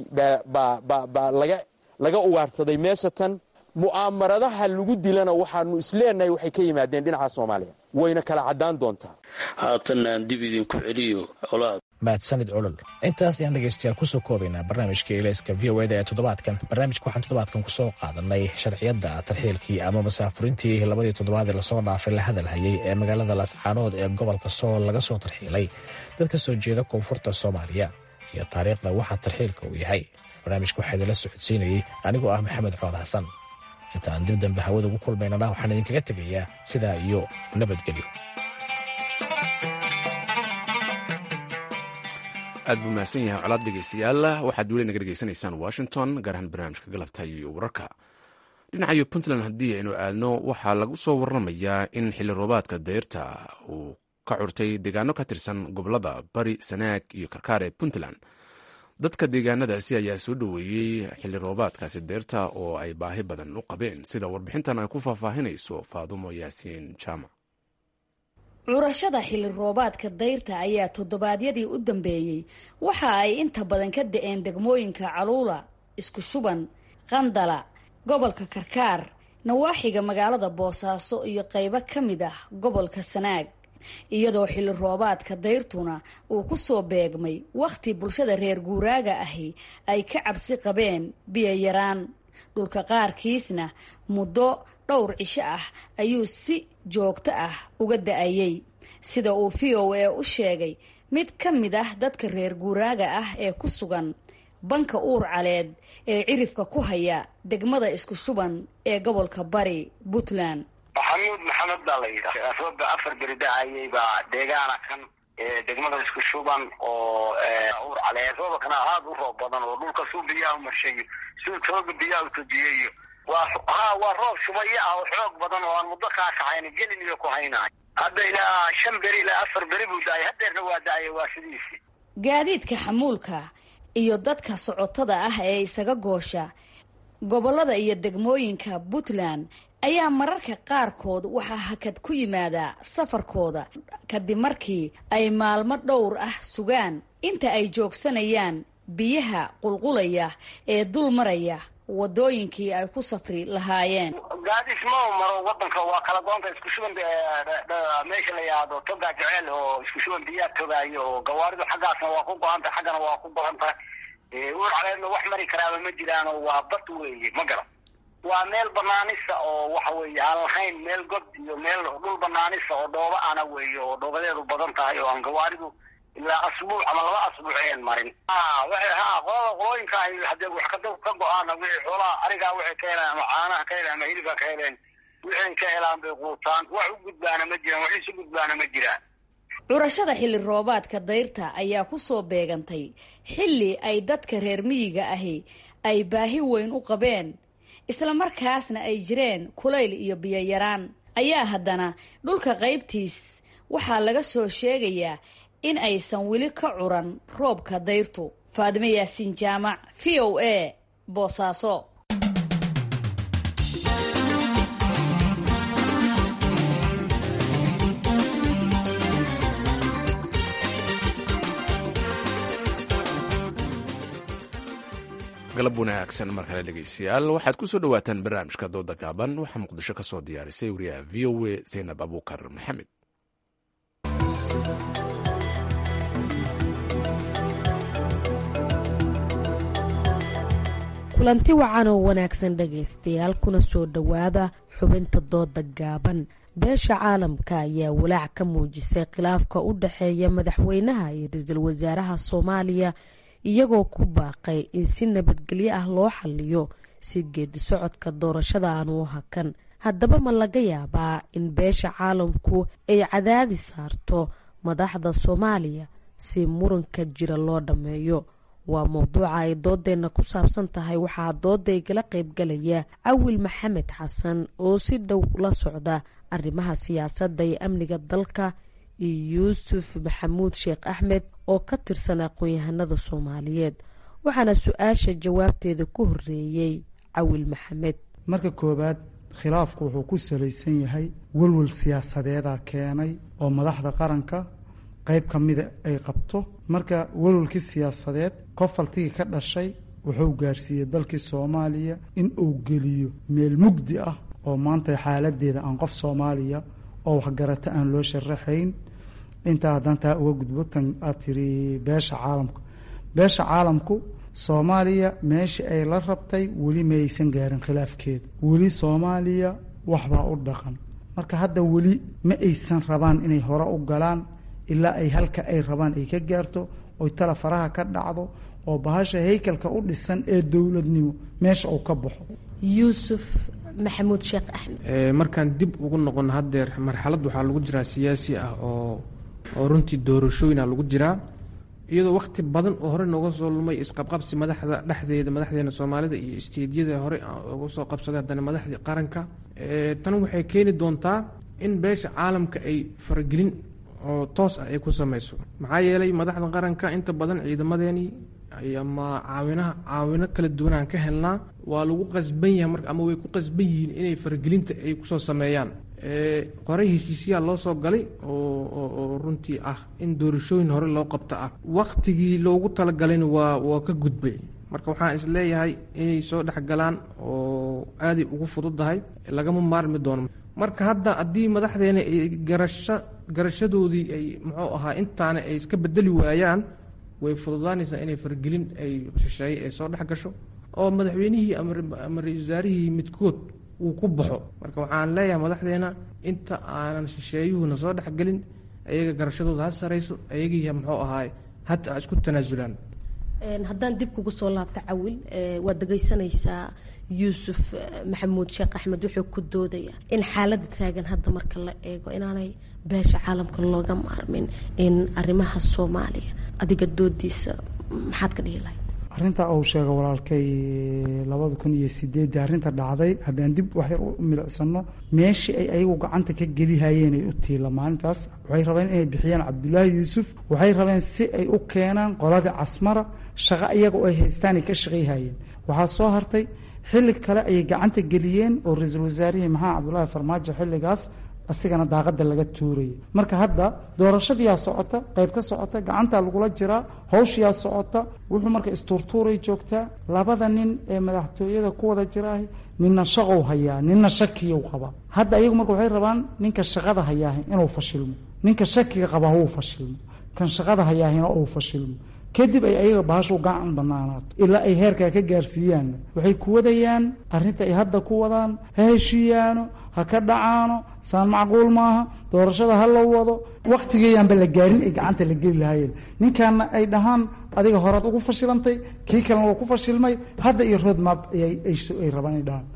baa laga ugaarhsaday meesha tan mu'aamaradaha lagu dilana waxaanu isleenahay waxay ka yimaadeen dhinaca soomaaliya wayna kala caddaan doontaa haatanna aan dib idinku celiyo colaad mahadsanid olol intaas ayaan dhegaystayaal kusoo koobaynaa barnaamijka ilayska v o eda ee toddobaadkan barnaamijka waxaan toddobaadkan kusoo qaadanay sharciyadda tarxiilkii ama masaafurintii labadii toddobaadee lasoo dhaafay la hadalhayay ee magaalada laascaanood ee gobolka sool laga soo tarxiilay dad ka soo jeeda koonfurta soomaaliya iyo taariikhda waxaa tarxiilka uu yahay barnaamijka waxaa idinla socodsiinayey anigoo ah maxamed cood xasan inta aan dib dambe hawada ugu kulmaynana waxaan idinkaga tegayaa sidaa iyo nabadgelyo aad buu mahadsan yahay colaad dhegeystayaal waxaad weli naga dhegeysanaysaan washington gaar ahaan barnaamijka galabta iyo wararka dhinacayo puntland haddii aynu aadno waxaa lagu soo waramayaa in xilli roobaadka dayrta uu ka curtay deegaano ka tirsan gobolada bari sanaag iyo karkaar ee puntland dadka deegaanadaasi ayaa soo dhoweeyey xilli roobaadkaasi deyrta oo ay baahi badan u qabeen sida warbixintan ay ku faahfaahinayso faadumo yaasiin jaamac curashada xilli roobaadka dayrta ayaa toddobaadyadii u dambeeyey waxa ay inta badan ka da-een degmooyinka caluula isku shuban qandala gobolka karkaar nawaaxiga magaalada boosaaso iyo qaybo ka mid ah gobolka sanaag iyadoo xilli roobaadka dayrtuna uu ku soo beegmay wakhti bulshada reer guuraaga ahi ay ka cabsi qabeen biyo yaraan dhulka qaarkiisna muddo dhowr cisho ah ayuu si joogto ah uga da-ayey sida uu v o a u sheegay mid ka mid ah dadka reer guuraaga ah ee ku sugan banka uur caleed ee cirifka ku haya degmada isku shuban ee gobolka bari puntland maxamuud maxamed baa la yidhaha rooba afar beri da-ayay baa deegaana kan degmada isku shuban oo uur caleed roobakana aad u roob badan oo dhulka suu biyaha umarshayo suu tooga biyaha utujiyayo waa ha waa roob shubayo ah oo xoog badan oo aan muddo kaakaxayn gelin iyo ku haynayo hadda ilaa shan beri ilaa afar beri buu da-ay hadeerna waa da-aya waa sidiisi gaadiidka xamuulka iyo dadka socotada ah ee isaga goosha gobollada iyo degmooyinka puntland ayaa mararka qaarkood waxaa hakad ku yimaada safarkooda kadib markii ay maalmo dhowr ah sugaan inta ay joogsanayaan biyaha qulqulaya ee dul maraya wadooyinkii ay ku safri lahaayeen gaadis ma maro wadanka waa kala goonta isku shuban meesha la yihahdo toga jeceel oo isku shuban biyaa togaayo oo gawaaridu xaggaasna waa ku go-anta xaggana waa ku go-anta uur caleedna wax mari karaaba ma jiraano waa bad weeye ma garan waa meel banaanisa oo waxa weeye aan lahayn meel god iyo meel dhul banaanisa oo dhooba ana weeye oo dhoobadeedu badan tahay oo aan gawaaridu ilaa asbuuc ama laba asbuuc ayan marin waxay ha qolada qolooyinka ay hadee wax ka ka go-aana wixii xoolaha arigaa waxay ka heleen ama caanaha ka heleen ama hilibka ka heleen wixay ka helaan bay quutaan wax u gudbaana ma jiraan wax isu gudbaana ma jiraan curashada xilli roobaadka dayrta ayaa ku soo beegantay xilli ay dadka reer miyiga ahi ay baahi weyn u qabeen isla markaasna ay jireen kulayl iyo biyoyaraan ayaa haddana dhulka qaybtiis waxaa laga soo sheegayaa in aysan weli ka curan roobka dayrtu faadimo yaasiin jaamac v o a boosaaso galab wanaagsan mar kale dhegeystayaal waxaad ku soo dhowaataan barnaamijka dooda gaaban waxaa muqdisho ka soo diyaarisay wariyaha v o a zaynab abuukar maxamed kulanti wacan oo wanaagsan dhegaystayaal kuna soo dhowaada xubinta dooda gaaban beesha caalamka ayaa walaac ka muujisay khilaafka u dhexeeya madaxweynaha iyo ra-iisul wasaaraha soomaaliya iyagoo ku baaqay in si nabadgelyo ah loo xaliyo si geedi socodka doorashada aanu u hakan haddaba ma laga yaabaa in beesha caalamku ay cadaadi saarto madaxda soomaaliya si muranka jira loo dhammeeyo waa mowduuca ay doodeenna ku saabsan tahay waxaa dooda igala qaybgalaya cawil maxamed xasan oo si dhow la socda arrimaha siyaasadda iyo amniga dalka iyo yuusuf maxamuud sheekh axmed oo ka tirsan aqoon-yahanada soomaaliyeed waxaana su-aasha jawaabteeda ku horeeyey cawil maxamed marka koowaad khilaafku wuxuu ku salaysan yahay welwel siyaasadeeda keenay oo madaxda qaranka qayb ka mida ay qabto marka welwelkii siyaasadeed kofaltigii ka dhashay wuxuu gaarsiiyey dalkii soomaaliya in uu geliyo meel mugdi ah oo maanta xaaladeeda aan qof soomaaliya oo waxgarata aan loo sharaxayn intaa haddaan taa uga gudbo tan aad tiri beesha caalamka beesha caalamku soomaaliya meeshii ay la rabtay weli ma aysan gaarin khilaafkeedu weli soomaaliya waxbaa u dhaqan marka hadda weli ma aysan rabaan inay hore u galaan ilaa ay halka ay rabaan ay ka gaarto oy tala faraha ka dhacdo oo bahasha haykalka u dhisan ee dowladnimo meesha uu ka baxo yuusuf maxamuud sheekh axmed markaan dib ugu noqon haddeer marxalad waxaa lagu jiraa siyaasi ah oo oo runtii doorashooyina lagu jiraa iyadoo wakhti badan oo hore nooga soo lumay isqabqabsi madaxda dhexdeeda madaxdeena soomaalida iyo isteedyada hore uga soo qabsaday haddana madaxdii qaranka tan waxay keeni doontaa in beesha caalamka ay faragelin oo toos ah ay ku samayso maxaa yeelay madaxda qaranka inta badan ciidamadeenii ama caawinaha caawino kala duwanaan ka helnaa waa lagu qasban yahay mar ama way ku qasban yihiin inay faragelinta ay kusoo sameeyaan qoray heshiisyaa loo soo galay oo runtii ah in doorashooyin hore loo qabto ah waktigii loogu talagalayna waa waa ka gudbay marka waxaan is leeyahay inay soo dhexgalaan oo aaday ugu fududahay lagama maarmi doono marka hadda haddii madaxdeena ay garasho garashadoodii ay muxuu ahaa intaana ay iska bedeli waayaan way fududaanaysaa inay fargelin ay shisheeye ay soo dhex gasho oo madaxweynihii ama ra-isul wasaarihii midkood uu ku baxo marka waxaan leeyahay madaxdeena inta aanan shisheeyuhuna soo dhexgelin ayaga garashadooda ha sarayso ayagiiya muxuu ahaay hata ha isku tanaasulaan haddaan dib kugu soo laabto cawil waad dhegaysanaysaa yuusuf maxamuud sheekh axmed wuxuu ku doodaya in xaaladda taagan hadda marka la eego inaanay beesha caalamka looga maarmin in arrimaha soomaaliya adiga doodiisa maxaad ka dhihi lahayd arrinta uu sheega walaalkay labada kun iyo sideedii arrinta dhacday haddaan dib waxyar u milicsano meeshii ay ayagu gacanta ka gelihayeen ay u tiila maalintaas waxay rabeen inay bixiyaan cabdulaahi yuusuf waxay rabeen si ay u keenaan qoladii casmara shaqo iyaga oo ay haystaan ay ka shaqayhayeen waxaa soo hartay xilli kale ayay gacanta geliyeen oo ra-iisul wasaarihii maxamed cabdulaahi farmaajo xilligaas asigana daaqada laga tuuraya marka hadda doorashadiyaa socota qayb ka socota gacantaa lagula jiraa hawshiyaa socota wuxuu marka istuurtuuray joogtaa labada nin ee madaxtooyada ku wada jiraahi ninna shaqow hayaa ninna shakiyow qabaa hadda ayagu marka waxay rabaan ninka shaqada hayaahi inuu fashilmo ninka shakiga qabaa uu fashilmo kan shaqada hayaahina uu fashilmo kadib ay ayaga bahashu gacan banaanaato ilaa ay heerkaa ka gaarsiiyaan waxay ku wadayaan arrinta ay hadda ku wadaan ha heshiiyaano ha ka dhacaano saan macquul maaha doorashada ha la wado wakhtigeeyaanba la gaarin ay gacanta la geli lahaayeen ninkaana ay dhahaan adiga horaad ugu fashilantay kii kalena waa ku fashilmay hadda iyo roadmap ay rabaan ay dhahaan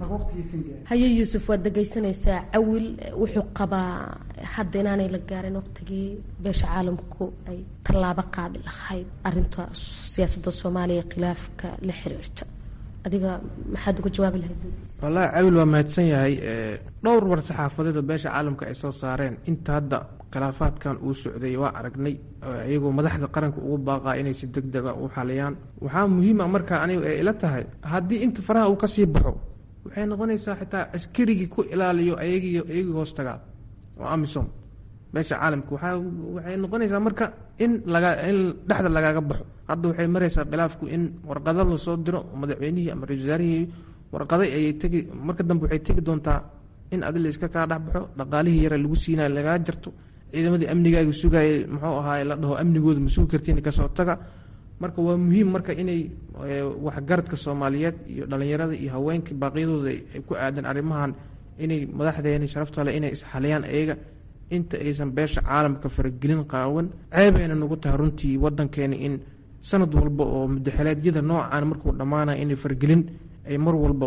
haye yuusuf waad dhegaysanaysaa cawil wuxuu qabaa hadda inaanay la gaarin waqtigii beesha caalamku ay tallaabo qaadi lahayd arinta siyaasadda soomaaliya khilaafka la xiriirta adiga maxaad uga jawaabi lahayd wallaahi cawil waa mahadsan yahay dhowr war saxaafadeed oo beesha caalamka ay soo saareen inta hadda khilaafaadkan uu socday waa aragnay iyagoo madaxda qaranka ugu baaqaa inay si deg dega u xaliyaan waxaa muhiim a markaa aniga ay ila tahay haddii inta faraha uu kasii baxo waxay noqonaysaa xitaa askarigii ku ilaaliyo ayagii iyagii hoos tagaa oo amisom beesha caalamka waxaa waxay noqonaysaa marka in laga in dhexda lagaaga baxo hadda waxay maraysaa khilaafku in warqado lasoo diro oo madaxweynihii ama ra-isul wasaarihii warqaday ayay tegi marka dambe waxay tegi doontaa in adi la iska kaa dhexbaxo dhaqaalihii yara lagu siinayo lagaa jarto ciidamadii amnigaaga sugaayay muxuu ahaay la dhaho amnigooda ma sugi kartiin kasoo taga marka waa muhiim marka inay waxgaradka soomaaliyeed iyo dhalinyarada iyo haweenka baaqyadooda ay ku aadan arrimahan inay madaxdeeni sharaftale inay isxaliyaan ayaga inta aysan beesha caalamka faragelin qaawan ceebayna nagu tahay runtii wadankeena in sanad walba oo mudaxeleedyada noocan markuu dhammaanaya inay faragelin ay mar walba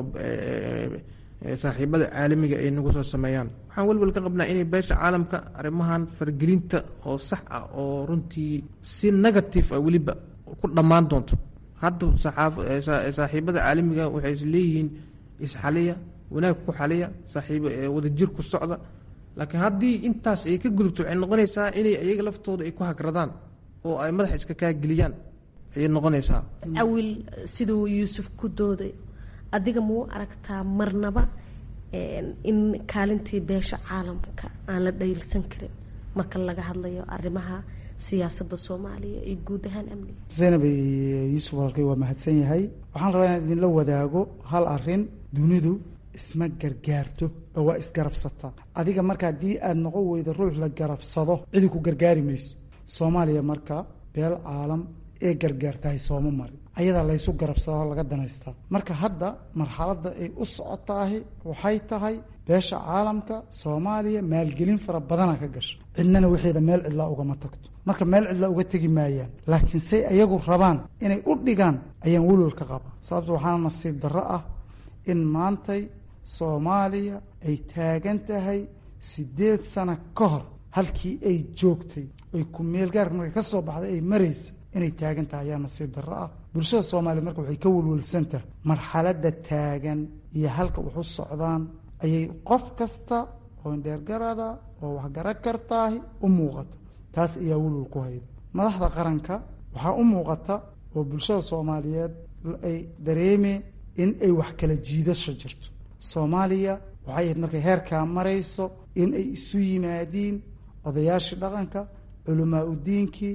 saaxiibada caalamiga ay nagu soo sameeyaan waxaan welwel ka qabnaa inay beesha caalamka arrimahan faragelinta oo sax ah oo runtii si negative ah weliba ku dhammaan doonto hadda saaxiibada caalamiga waxay is leeyihiin isxaliya wanaag ku xaliya saaxiib wadajir ku socda laakiin haddii intaas ay ka gudubto waxay noqonaysaa inay iyaga laftooda ay ku hagradaan oo ay madaxa iska kaageliyaan ayay noqonaysaa cawil siduu yuusuf ku dooday adiga muu aragtaa marnaba in kaalintii beesha caalamka aan la dhayilsan karin marka laga hadlayo arrimaha siyaasadda soomaaliya iyo guud ahaan amniga zaynab yuusuf walkay waa mahadsan yahay waxaan rabaa inaan idinla wadaago hal arin dunidu isma gargaarto oo waa isgarabsataa adiga marka haddii aada noqon weydo ruux la garabsado cidi ku gargaari mayso soomaaliya marka beel caalam ee gargaartahay sooma marin ayadaa laysu garabsadaa laga danaystaa marka hadda marxaladda ay u socotaahi waxay tahay beesha caalamka soomaaliya maalgelin fara badana ka gasha cidnana waxeeda meel cidlaa ugama tagto marka meel cidlaa uga tegi maayaan laakiin say ayagu rabaan inay u dhigaan ayaan welwel ka qaba sababto waxaana nasiib darro ah in maantay soomaaliya ay taagan tahay siddeed sano ka hor halkii ay joogtay ay ku meelgaarka markay ka soo baxday ay maraysa inay taagan tahay ayaa nasiib darro ah bulshada soomaaliya marka waxay ka welwelsan tahay marxaladda taagan iyo halka wax u socdaan ayay qof kasta oo indheergarada oo waxgara kartaahi u muuqata taas ayaa welwel ku hayda madaxda qaranka waxaa u muuqata oo bulshada soomaaliyeed ay dareemeen in ay wax kala jiidasho jirto soomaaliya waxay ahayd markay heerkaa marayso in ay isu yimaadiin odayaashii dhaqanka culamaa udiinkii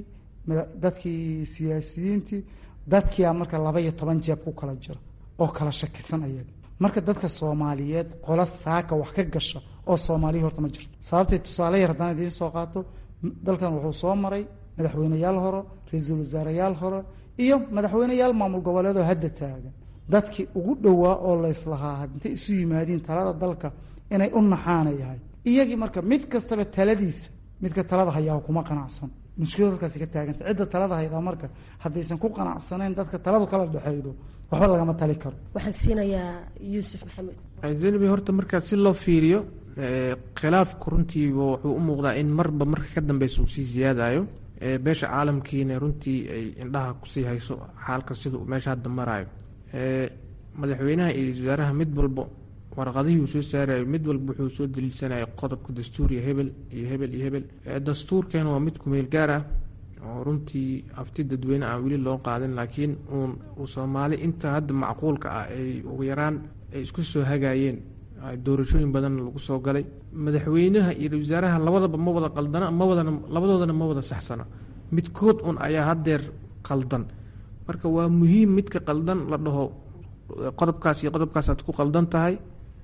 dadkii siyaasiyiintii dadkiia marka laba iyo toban jeeb ku kala jira oo kala shakisan ayaga marka dadka soomaaliyeed qola saaka wax ka gasha oo soomaaliya horta ma jirto sababtay tusaale yar haddaan idiin soo qaato dalkan wuxuu soo maray madaxweyneyaal hore ra-iisul wasaareyaal hore iyo madaxweyneyaal maamul goboleedoo hadda taagan dadkii ugu dhowaa oo layslahaa intay isu yimaadiin talada dalka inay u naxaana yahay iyagii marka mid kastaba taladiisa midka talada hayaa kuma qanacsan mushkilad halkaasi ka taaganta cidda talada haydaa marka haddaysan ku qanacsanayn dadka taladu kala dhexeydo waxba lagama tali karo waxaan siinayaa yuusuf maxamed zeynabi horta markaa si loo fiiriyo khilaafku runtiiba wuxuu u muuqdaa in marba marka ka dambeysa uu sii siyaadayo beesha caalamkiina runtii ay indhaha kusii hayso xaalka sida uu meesha hadda maraayo madaxweynaha iyo wasaaraha mid walbo warqadihii uu soo saarayo mid walba wuxuu soo daliilsanaya qodobka dastuuriya hebel iyo hebel iyo hebel dastuurkeena waa mid kumeel gaar ah oo runtii afti dadweyne aan weli loo qaadin laakiin uun uu soomaali inta hadda macquulka ah ay ugu yaraan ay isku soo hagaayeen doorashooyin badan lagu soo galay madaxweynaha iyo wasaaraha labadaba ma wada qaldana ma wadana labadoodana ma wada saxsana midkood un ayaa haddeer qaldan marka waa muhiim midka qaldan la dhaho qodobkaas iyo qodobkaasaad ku qaldan tahay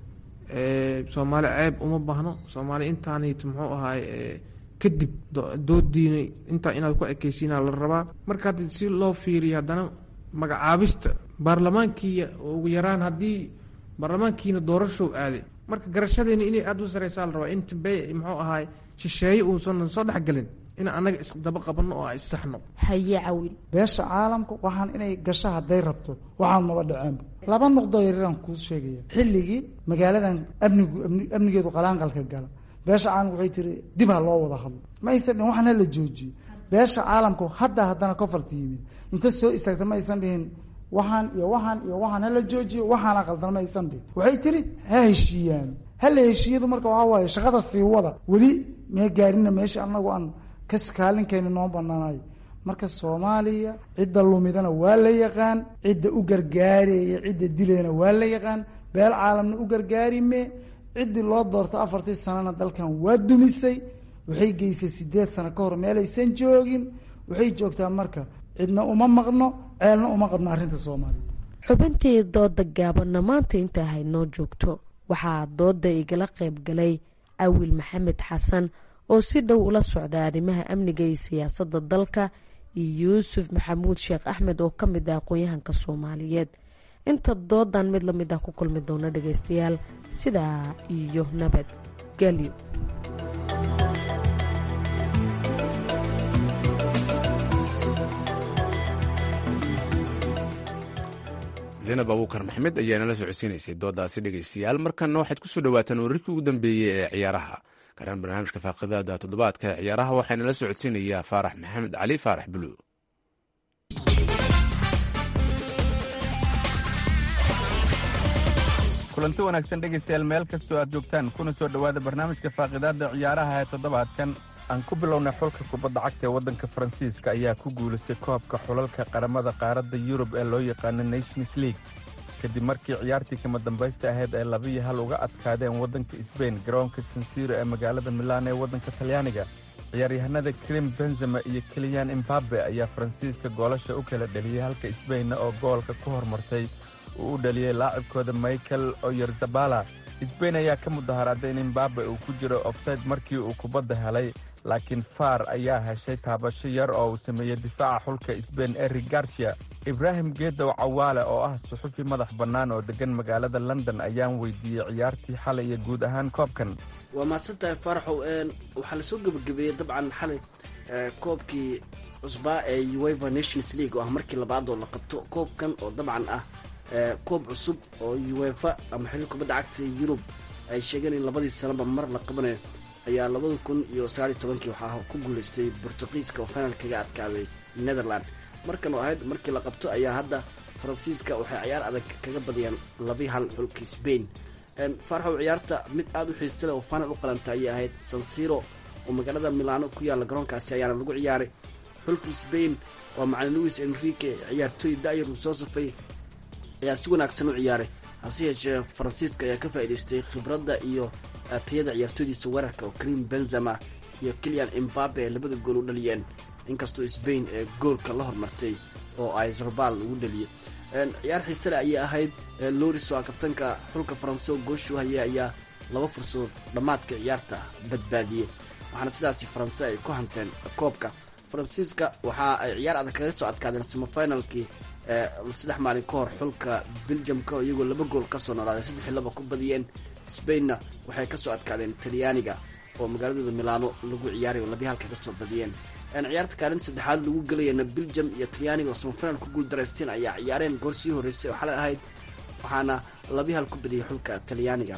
soomaali ceeb uma baahno soomaali intaanit muxuu ahaay kadib doodiina intaa inaad ku ekeysiina la rabaa marka haddi si loo fiiriyo haddana magacaabista baarlamaankii ugu yaraan haddii baarlamaankiina doorashow aaday marka garashadeena inay aada u sareysaa la rabaa in tambe muxuu ahaay shisheeye uusan soo dhexgelin in annaga isdaba qabanno oo issaxno haye cawil beesha caalamka waxaan inay gasho hadday rabto waxaan maba dhaceenba laba noqdoo yaryaraan kuu sheegaya xilligii magaaladan amnigu amnigeedu qalaanqalka gala beesha caalamka waxay tiri dib ha loo wada hadlo ma aysan dhihin waxaan hala joojiyo beesha caalamku hadda haddana kofarta yimid inta soo istaagta ma aysan dhihin waxaan iyo waxaan iyo waxaan hala joojiyo waxaana qaldan ma aysan dhihin waxay tiri ha heshiiyaan hala heshiiyadu marka waxaa waaye shaqada sii wada weli mee gaarina meesha anagu aan kaskaalinkeeni noo banaanayo marka soomaaliya cidda lumidana waa la yaqaan cidda u gargaaraya cidda dilayna waa la yaqaan beel caalamna u gargaarime ciddii loo doorto afartii sanana dalkan waa dumisay waxay geysay sideed sano ka hor meelaysan joogin waxay joogtaa marka cidna uma maqno ceelna uma qadno arrinta soomaaliya xubintii dooda gaabanna maanta intaa haynoo joogto waxaa dooda igala qayb galay cawil maxamed xasan oo si dhow ula socda arrimaha amniga iyo siyaasadda dalka iyo yuusuf maxamuud sheekh axmed oo ka mid ah aqoon-yahanka soomaaliyeed inta doodan mid la mid ah ku kulmi doona dhagaystayaal sidaa iyo nabad gelyo zaynab abuukar maxmed ayaa nala socodsiinaysay doodaasi dhegaystayaal markanna waxaad kusoo dhawaataan wararkii ugu dambeeyey ee ciyaaraha garan barnaamijka faaqidada toddobaadka ee ciyaaraha waxaana la socodsiinayaa faarax maxamed cali faarax buluw kulanti wanaagsan dhegaystayaal meel kastoo aad joogtaan kuna soo dhowaada barnaamijka faaqidaada ciyaaraha ee toddobaadkan aan ku bilownay xulka kubadda cagta ee waddanka faransiiska ayaa ku guulaystay koobka xulalka qaramada qaaradda yurub ee loo yaqaano nations league kadib markii ciyaartii kama dambaysta ahayd ay labiyo hal uga adkaadeen waddanka sbain garoonka sansiro ee magaalada milaan ee waddanka talyaaniga ciyaaryahanada krim benzema iyo keliyan imbabe ayaa faransiiska goolasha u kala dheliyey halka sbainna oo goolka ku hormartay uu u dhaliyey laacibkooda michael oyerzabala sbain ayaa ka mudaharaaday in imbabe uu ku jiro ofsayd markii uu kubadda helay laakiin faar ayaa heshay taabasho yar oo uu sameeyey difaaca xulka sbain eri garcia ibraahim geedow cawaale oo ah suxufi madax bannaan oo deggan magaalada london ayaan weydiiyey ciyaartii xalay iyo guud ahaan koobkan waa mahadsantahay faaraxow waxaa lasoo gebagabeeyey dabcan xalay koobkii cusbaa ee ueva nations league oo ah markii labaad oo la qabto koobkan oo dabcan ah koob cusub oo uefa ama xilli kubadda cagta yurub ay sheegeen in labadii sanaba mar la qabanayo ayaa labada kun iyo sagaal iyo tobankii waxaa ku guulaystay bortuqiiska oo final kaga adkaaday netherland markan oo ahayd markii la qabto ayaa hadda faransiiska waxay ciyaar adag kaga badiyaan labi hal xulka sbain faarxow ciyaarta mid aada u xiisale oo final u qalanta ayay ahayd sansiro oo magaalada milano ku yaalla garoonkaasi ayaana lagu ciyaaray xulka sbain waa macalin louis enrique ciyaartooy da'yar uu soo safay ayaa si wanaagsan u ciyaaray hase yeeshee faransiiska ayaa ka faa'idaystay khibradda iyo tayada ciyaartooydiisa weerarka oo karim benzema iyo kilian imbabe ay labada gool u dhaliyeen inkastoo sbain ee goolka la hormartay oo ay zorbal ugu dhaliyey ciyaar xiisale ayay ahayd loris oo ah kabtanka xulka faranse oo gooshu hayay ayaa laba fursadood dhammaadka ciyaarta badbaadiyey waxaana sidaasi faranse ay ku hanteen koobka faransiiska waxa ay ciyaar adag kaga soo adkaadeen semifinalkii saddex maalin ka hor xulka beljamka oo iyagoo laba gool kasoo noolaaday saddexi laba ku badiyeen spainna waxay kasoo adkaadeen talyaaniga oo magaaladooda milano lagu ciyaaray oo labiya halka kasoo badiyeen ciyaarta kaalinta saddexaad lagu gelayana beljam iyo talyaaniga oo samafinal ku guuldareysteen ayaa ciyaareen goor sii horreysay oo xalay ahayd waxaana labiya hal ku badiyay xulka talyaaniga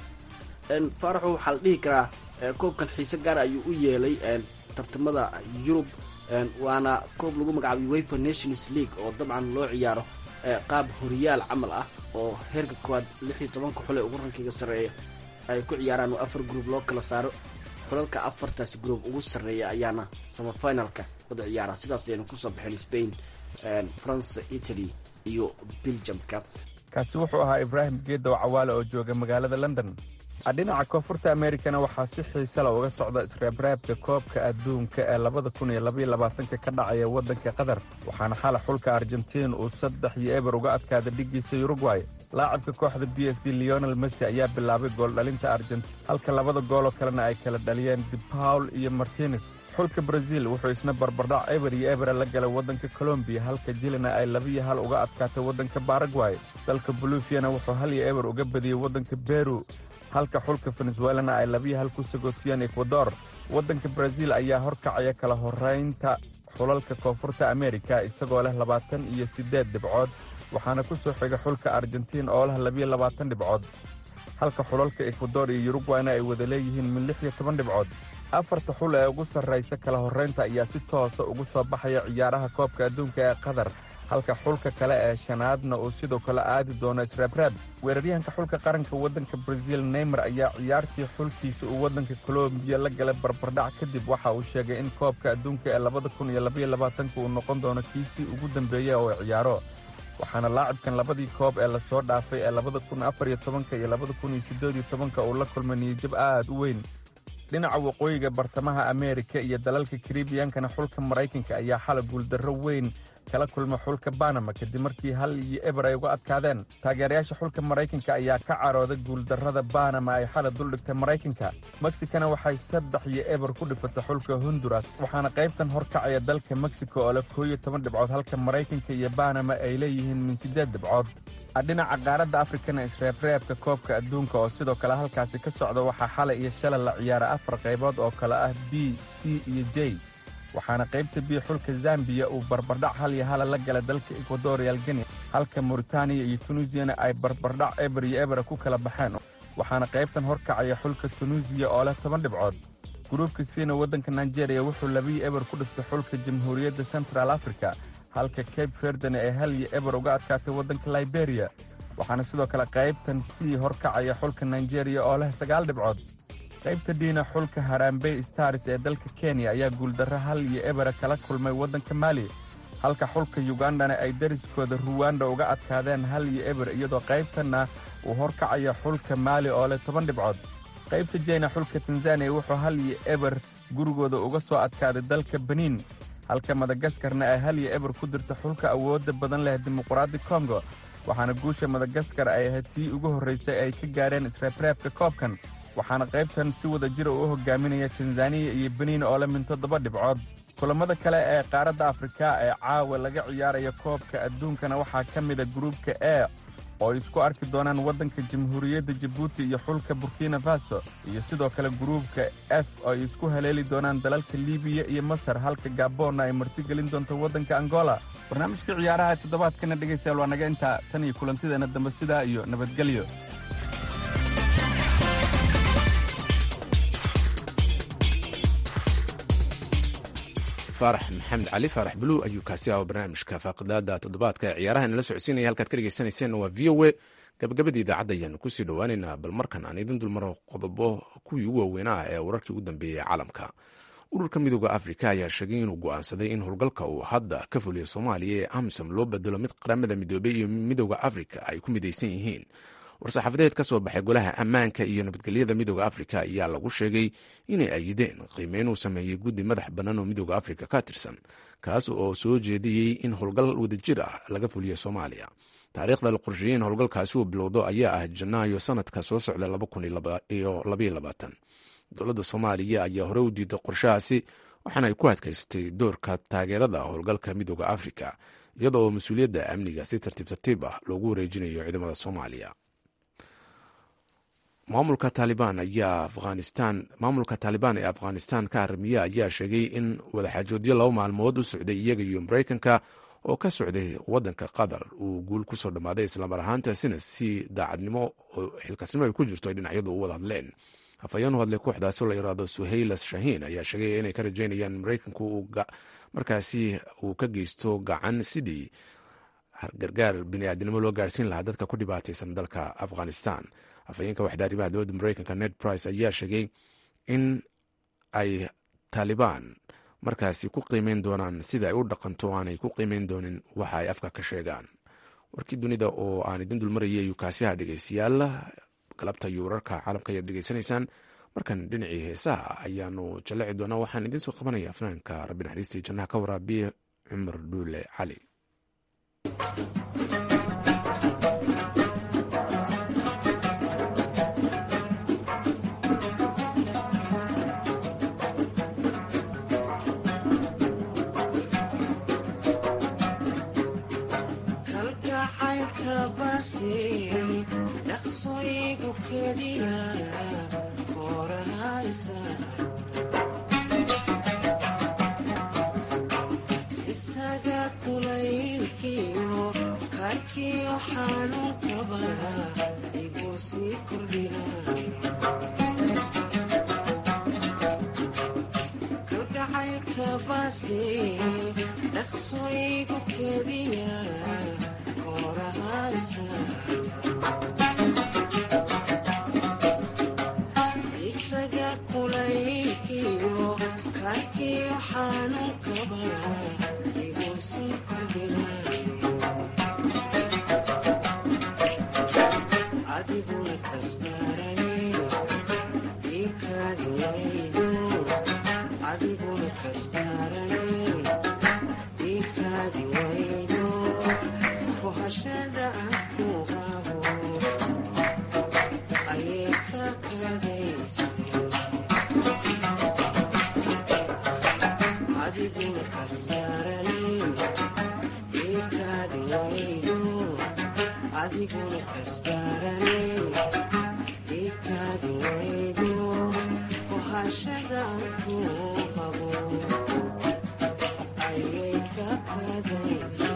faaraxo waxaa la dhihi karaa koobkan xiise gaara ayuu u yeelay tartamada yurub waana koob lagu magacaabay wafer nations league oo dabcan loo ciyaaro qaab horiyaal camal ah oo heerka koowaad lix iyo tobanka xule ugu rankiga sarreeya ay ku ciyaaraan oo afar group loo kala saaro xulalka afartaasi group ugu sarreeya ayaana samafinalka wada ciyaara sidaas ayaynu kusoo baxeen spain france italy iyo belgiumka kaasi wuxuu ahaa ibraahim geedow cawaale oo jooga magaalada london dhinaca koonfurta amerikana waxaa si xiisala uga socda isreebreebka koobka adduunka ee labada kun iyo labaiyo labaatanka ka dhacaya waddanka qatar waxaana xala xulka argentiin uu saddex iyo eber uga adkaada dhiggiisa urugway laacabka kooxda b s d leonel messi ayaa bilaabay gooldhalinta argentiin halka labada gooloo kalena ay kala dhaliyeen de paul iyo martines xulka braziil wuxuu isna barbardhac eber iyo ebera la galay waddanka colombiya halka jilina ay labiyo hal uga adkaatay waddanka baragway dalka bolufiyana wuxuu hal iyo eber uga badiyey waddanka beru halka xulka venezuelana ay labiyo hal ku sagootiyeen ekwador waddanka braziil ayaa horkacaya kala horraynta xulalka koonfurta amerika isagoo leh labaatan iyo siddeed dhibcood waxaana ku soo xiga xulka argentiin oo leh labiyo labaatan dhibcood halka xulalka ekwador iyo yurugwayna ay wada leeyihiin min lix iyo toban dhibcood afarta xul ee ugu sarraysa kala horraynta ayaa si toosa ugu soo baxaya ciyaaraha koobka adduunka ee qatar halka xulka kale ee shanaadna uu sidoo kale aadi doono isreebreeb weeraryahanka xulka qaranka waddanka braziil neymer ayaa ciyaartii xulkiisa uu waddanka colombiya la galay barbardhac kadib waxa uu sheegay in koobka adduunka ee labada kun iyo labaiyo labaatanka uu noqon doono kiisii ugu dambeeya oo ciyaaro waxaana laacibkan labadii koob ee lasoo dhaafay ee labada kun afar iyo tobanka iyo labada kun iyo siddeed iyo tobanka uu la kulmay niyajab aad u weyn dhinaca waqooyiga bartamaha ameerika iyo dalalka karibiyankana xulka maraykanka ayaa xala guuldarro weyn kala kulma xulka banama kadib markii hal iyo eber ay uga adkaadeen taageerayaasha xulka maraykanka ayaa ka carooday guuldarrada banama ay xala duldhigtay maraykanka meksikana waxay saddex iyo eber ku dhifatay xulka honduras waxaana qaybtan horkacaya dalka mexico oo leh koo iyo toban dhibcood halka maraykanka iyo banama ay leeyihiin min siddeed dhibcood dhinaca qaaradda afrikana isreebreebka koobka adduunka oo sidoo kale halkaasi ka socda waxaa xalay iyo shalay la ciyaara afar qaybood oo kale ah b c iyo j waxaana qaybta b xulka zambiya uu barbardhac hal iyo hala la gala dalka ekwadorial geni halka mauritaniya iyo tunuusiyana ay barbardhac eber iyo ebera ku kala baxeen waxaana qaybtan horkacaya xulka tunuusiya oo leh toban dhibcood gruubka siina waddanka nigeria wuxuu labiyo eber ku dhiftay xulka jamhuuriyadda central africa halka cape verdena ee hal iyo eber uga adkaatay waddanka liberiya waxaana sidoo kale qaybtan sii horkacaya xulka nigeria oo leh sagaal dhibcood qaybta dhiina xulka harambey stars ee dalka kenya ayaa guuldarro hal iyo ebera kala kulmay waddanka mali halka xulka yugandana ay dariskooda ruwanda uga adkaadeen hal iyo eber iyadoo qaybtanna uu horkacaya xulka maali oo leh toban dhibcood qaybta jeyna xulka tanzaniya wuxuu hal iyo eber gurigooda uga soo adkaaday dalka beniin halka madagaskarna ay hal iyo eber ku dirta xulka awoodda badan leh dimuqraadi kongo waxaana guusha madagaskar ay ahayd tii ugu horraysay ay ka gaareen isreebreebka koobkan waxaana qaybtan si wada jira u hogaaminaya tanzaniya iyo beniin oo leh min toddoba dhibcood kulammada kale ee qaaradda afrika ee caawa laga ciyaaraya koobka adduunkana waxaa ka mida gruubka e oo ay isku arki doonaan waddanka jamhuuriyadda jabuuti iyo xulka burkina faso iyo sidoo kale gruubka f oo ay isku haleeli doonaan dalalka libiya iyo masar halka gaboonna ay martigelin doonto waddanka angola barnaamijka ciyaaraha toddobaadkana dhegaystayaal waa naga intaa tan iyo kulantideena dambe sidaa iyo nabadgelyo faarax maxamed cali faarax buluw ayuu kaasi ahaa barnaamijka faaqidaada toddobaadka ee ciyaaraha inala socodsiinaya halkaad ka dhegeysaneyseen waa v o a gabagabadii idaacadda ayaanu kusii dhowaaneynaa bal markan aan idin dulmaro qodobo kuwii ugu waaweynaa ee wararkii ugu dambeeyey caalamka ururka midooda afrika ayaa sheegay inuu go'aansaday in howlgalka uu hadda ka fuliyo soomaaliya ee amisom loo bedelo mid qaramada midoobey iyo midooda afrika ay ku midaysan yihiin war-saxaafadeed ka soo baxay golaha ammaanka iyo nabadgelyada midooda afrika ayaa lagu sheegay inay ayideen qiimeyn uu sameeyey guddi madax bannaan oo midooda afrika ka tirsan kaas oo soo jeediyey in howlgal wadajir ah laga fuliyo soomaaliya taariikhda la qorsheeyey in howlgalkaasi uu bilowdo ayaa ah janaayo sanadka soo socda dowladda soomaaliya ayaa hore u diiday qorshahaasi waxaana ay ku adkaysatay doorka taageerada howlgalka midooda afrika iyada oo mas-uuliyadda amniga si tartiib tartiib ah loogu wareejinayo ciidamada soomaaliya maamulka taalibaan ayaa afghanistan maamulka taalibaan ee afghanistan ka haramiya ayaa sheegay in wadaxaajoodyo laba maalmood u socday iyaga iyo maraykanka oo ka socday wadanka qatar uu guul kusoo dhammaaday islamar ahaantaasina si daacadnimo oo xilkasnimo ay ku jirto ay dhinacyadu u wada hadleen afhayeen u hadlay kooxdaasi oo la yiraahdo suhaylas shahiin ayaa sheegay inay ka rajeynayaan maraykanku markaasi uu ka geysto gacan sidii gargaar biniaadnimo loo gaarsiin lahaa dadka ku dhibaataysan dalka afghanistan afhayeenka waxda arrimaha dowladda maraykanka ned price ayaa sheegay in ay taalibaan markaasi ku qiimeyn doonaan sida ay u dhaqanto aanay ku qiimeyn doonin waxa ay afka ka sheegaan warkii dunida oo aan idin dulmarayay ayuu kaasiha dhegeystayaal galabta iyo wararka caalamka ayaad degeysanaysaan markan dhinacii heesaha ayaanu jalleci doonaa waxaan idiin soo qabanaya afnaanka rabbi naxariistii jannaha ka waraabiye cumar dhuule cali dhaqsoygu keliya korahaysa isaga kulaylkiyo karkiyo xanuunkaba igu sii kordhina kalgacaylka baase dhaqsoygu keliya korahaysa isaga kulaylkiyo karkiyo xanuunkaba igu sii kordhina adiguna kastarane ikaadi waydo adiguna kastarane ikaadi waydo kohashada aan ku qabo ayay ka kadaysa adiguna kastarane ikaadi waydo adiguna kastarane ikaadi waydo kohashada aan ku qabo ayay ka kadaysa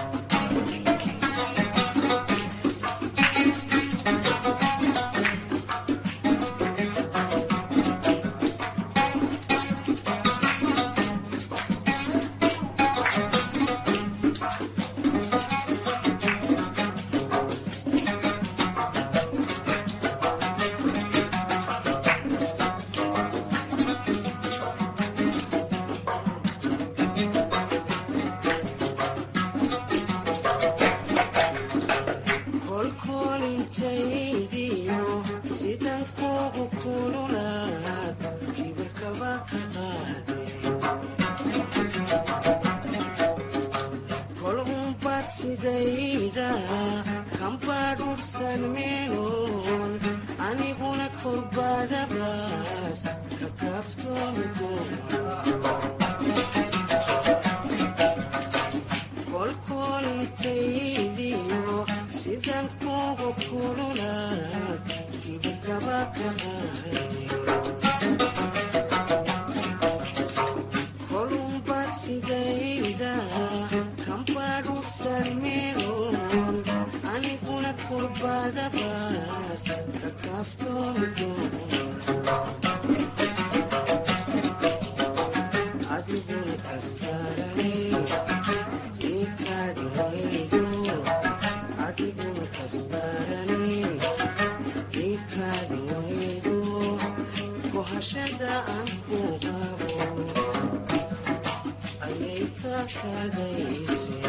kolkolintaydiyo sidan kugu kululaad kibirkaba ka qaade kol umbad sidayda kambadhursan meeloon aniguna kolbadabaas ka kaaftoomi kolkolintaydiyo sidan kugu kululaad kibirkaba ka qaade kolumbad sidayda kambadhursan meeloon aniguna kurbadabaas ka kaaftoomi adiguna kastarane ikaadi waydo adiguna kastarane ikaadi waydo kohashada aan ku qabo ayay ka kadayse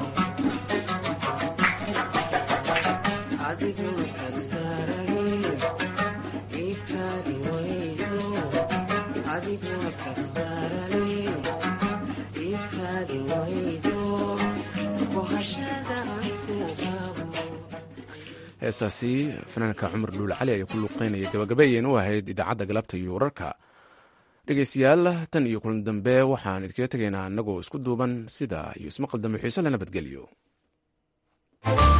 adiguna kastarane ikaadi waydo adiguna kastarane ikaadi waydo kohashada aan ku qabo heesaasi fanaanka cumar dhuule cali ayaa ku luuqeynaya gabagabeeyeen u ahayd idaacadda galabta iyo wararka dhegeystayaal tan iyo kulan dambe waxaan idinkaga tegaynaa annagoo isku duuban sida iyo ismaqal dambe xiise la nabadgelyo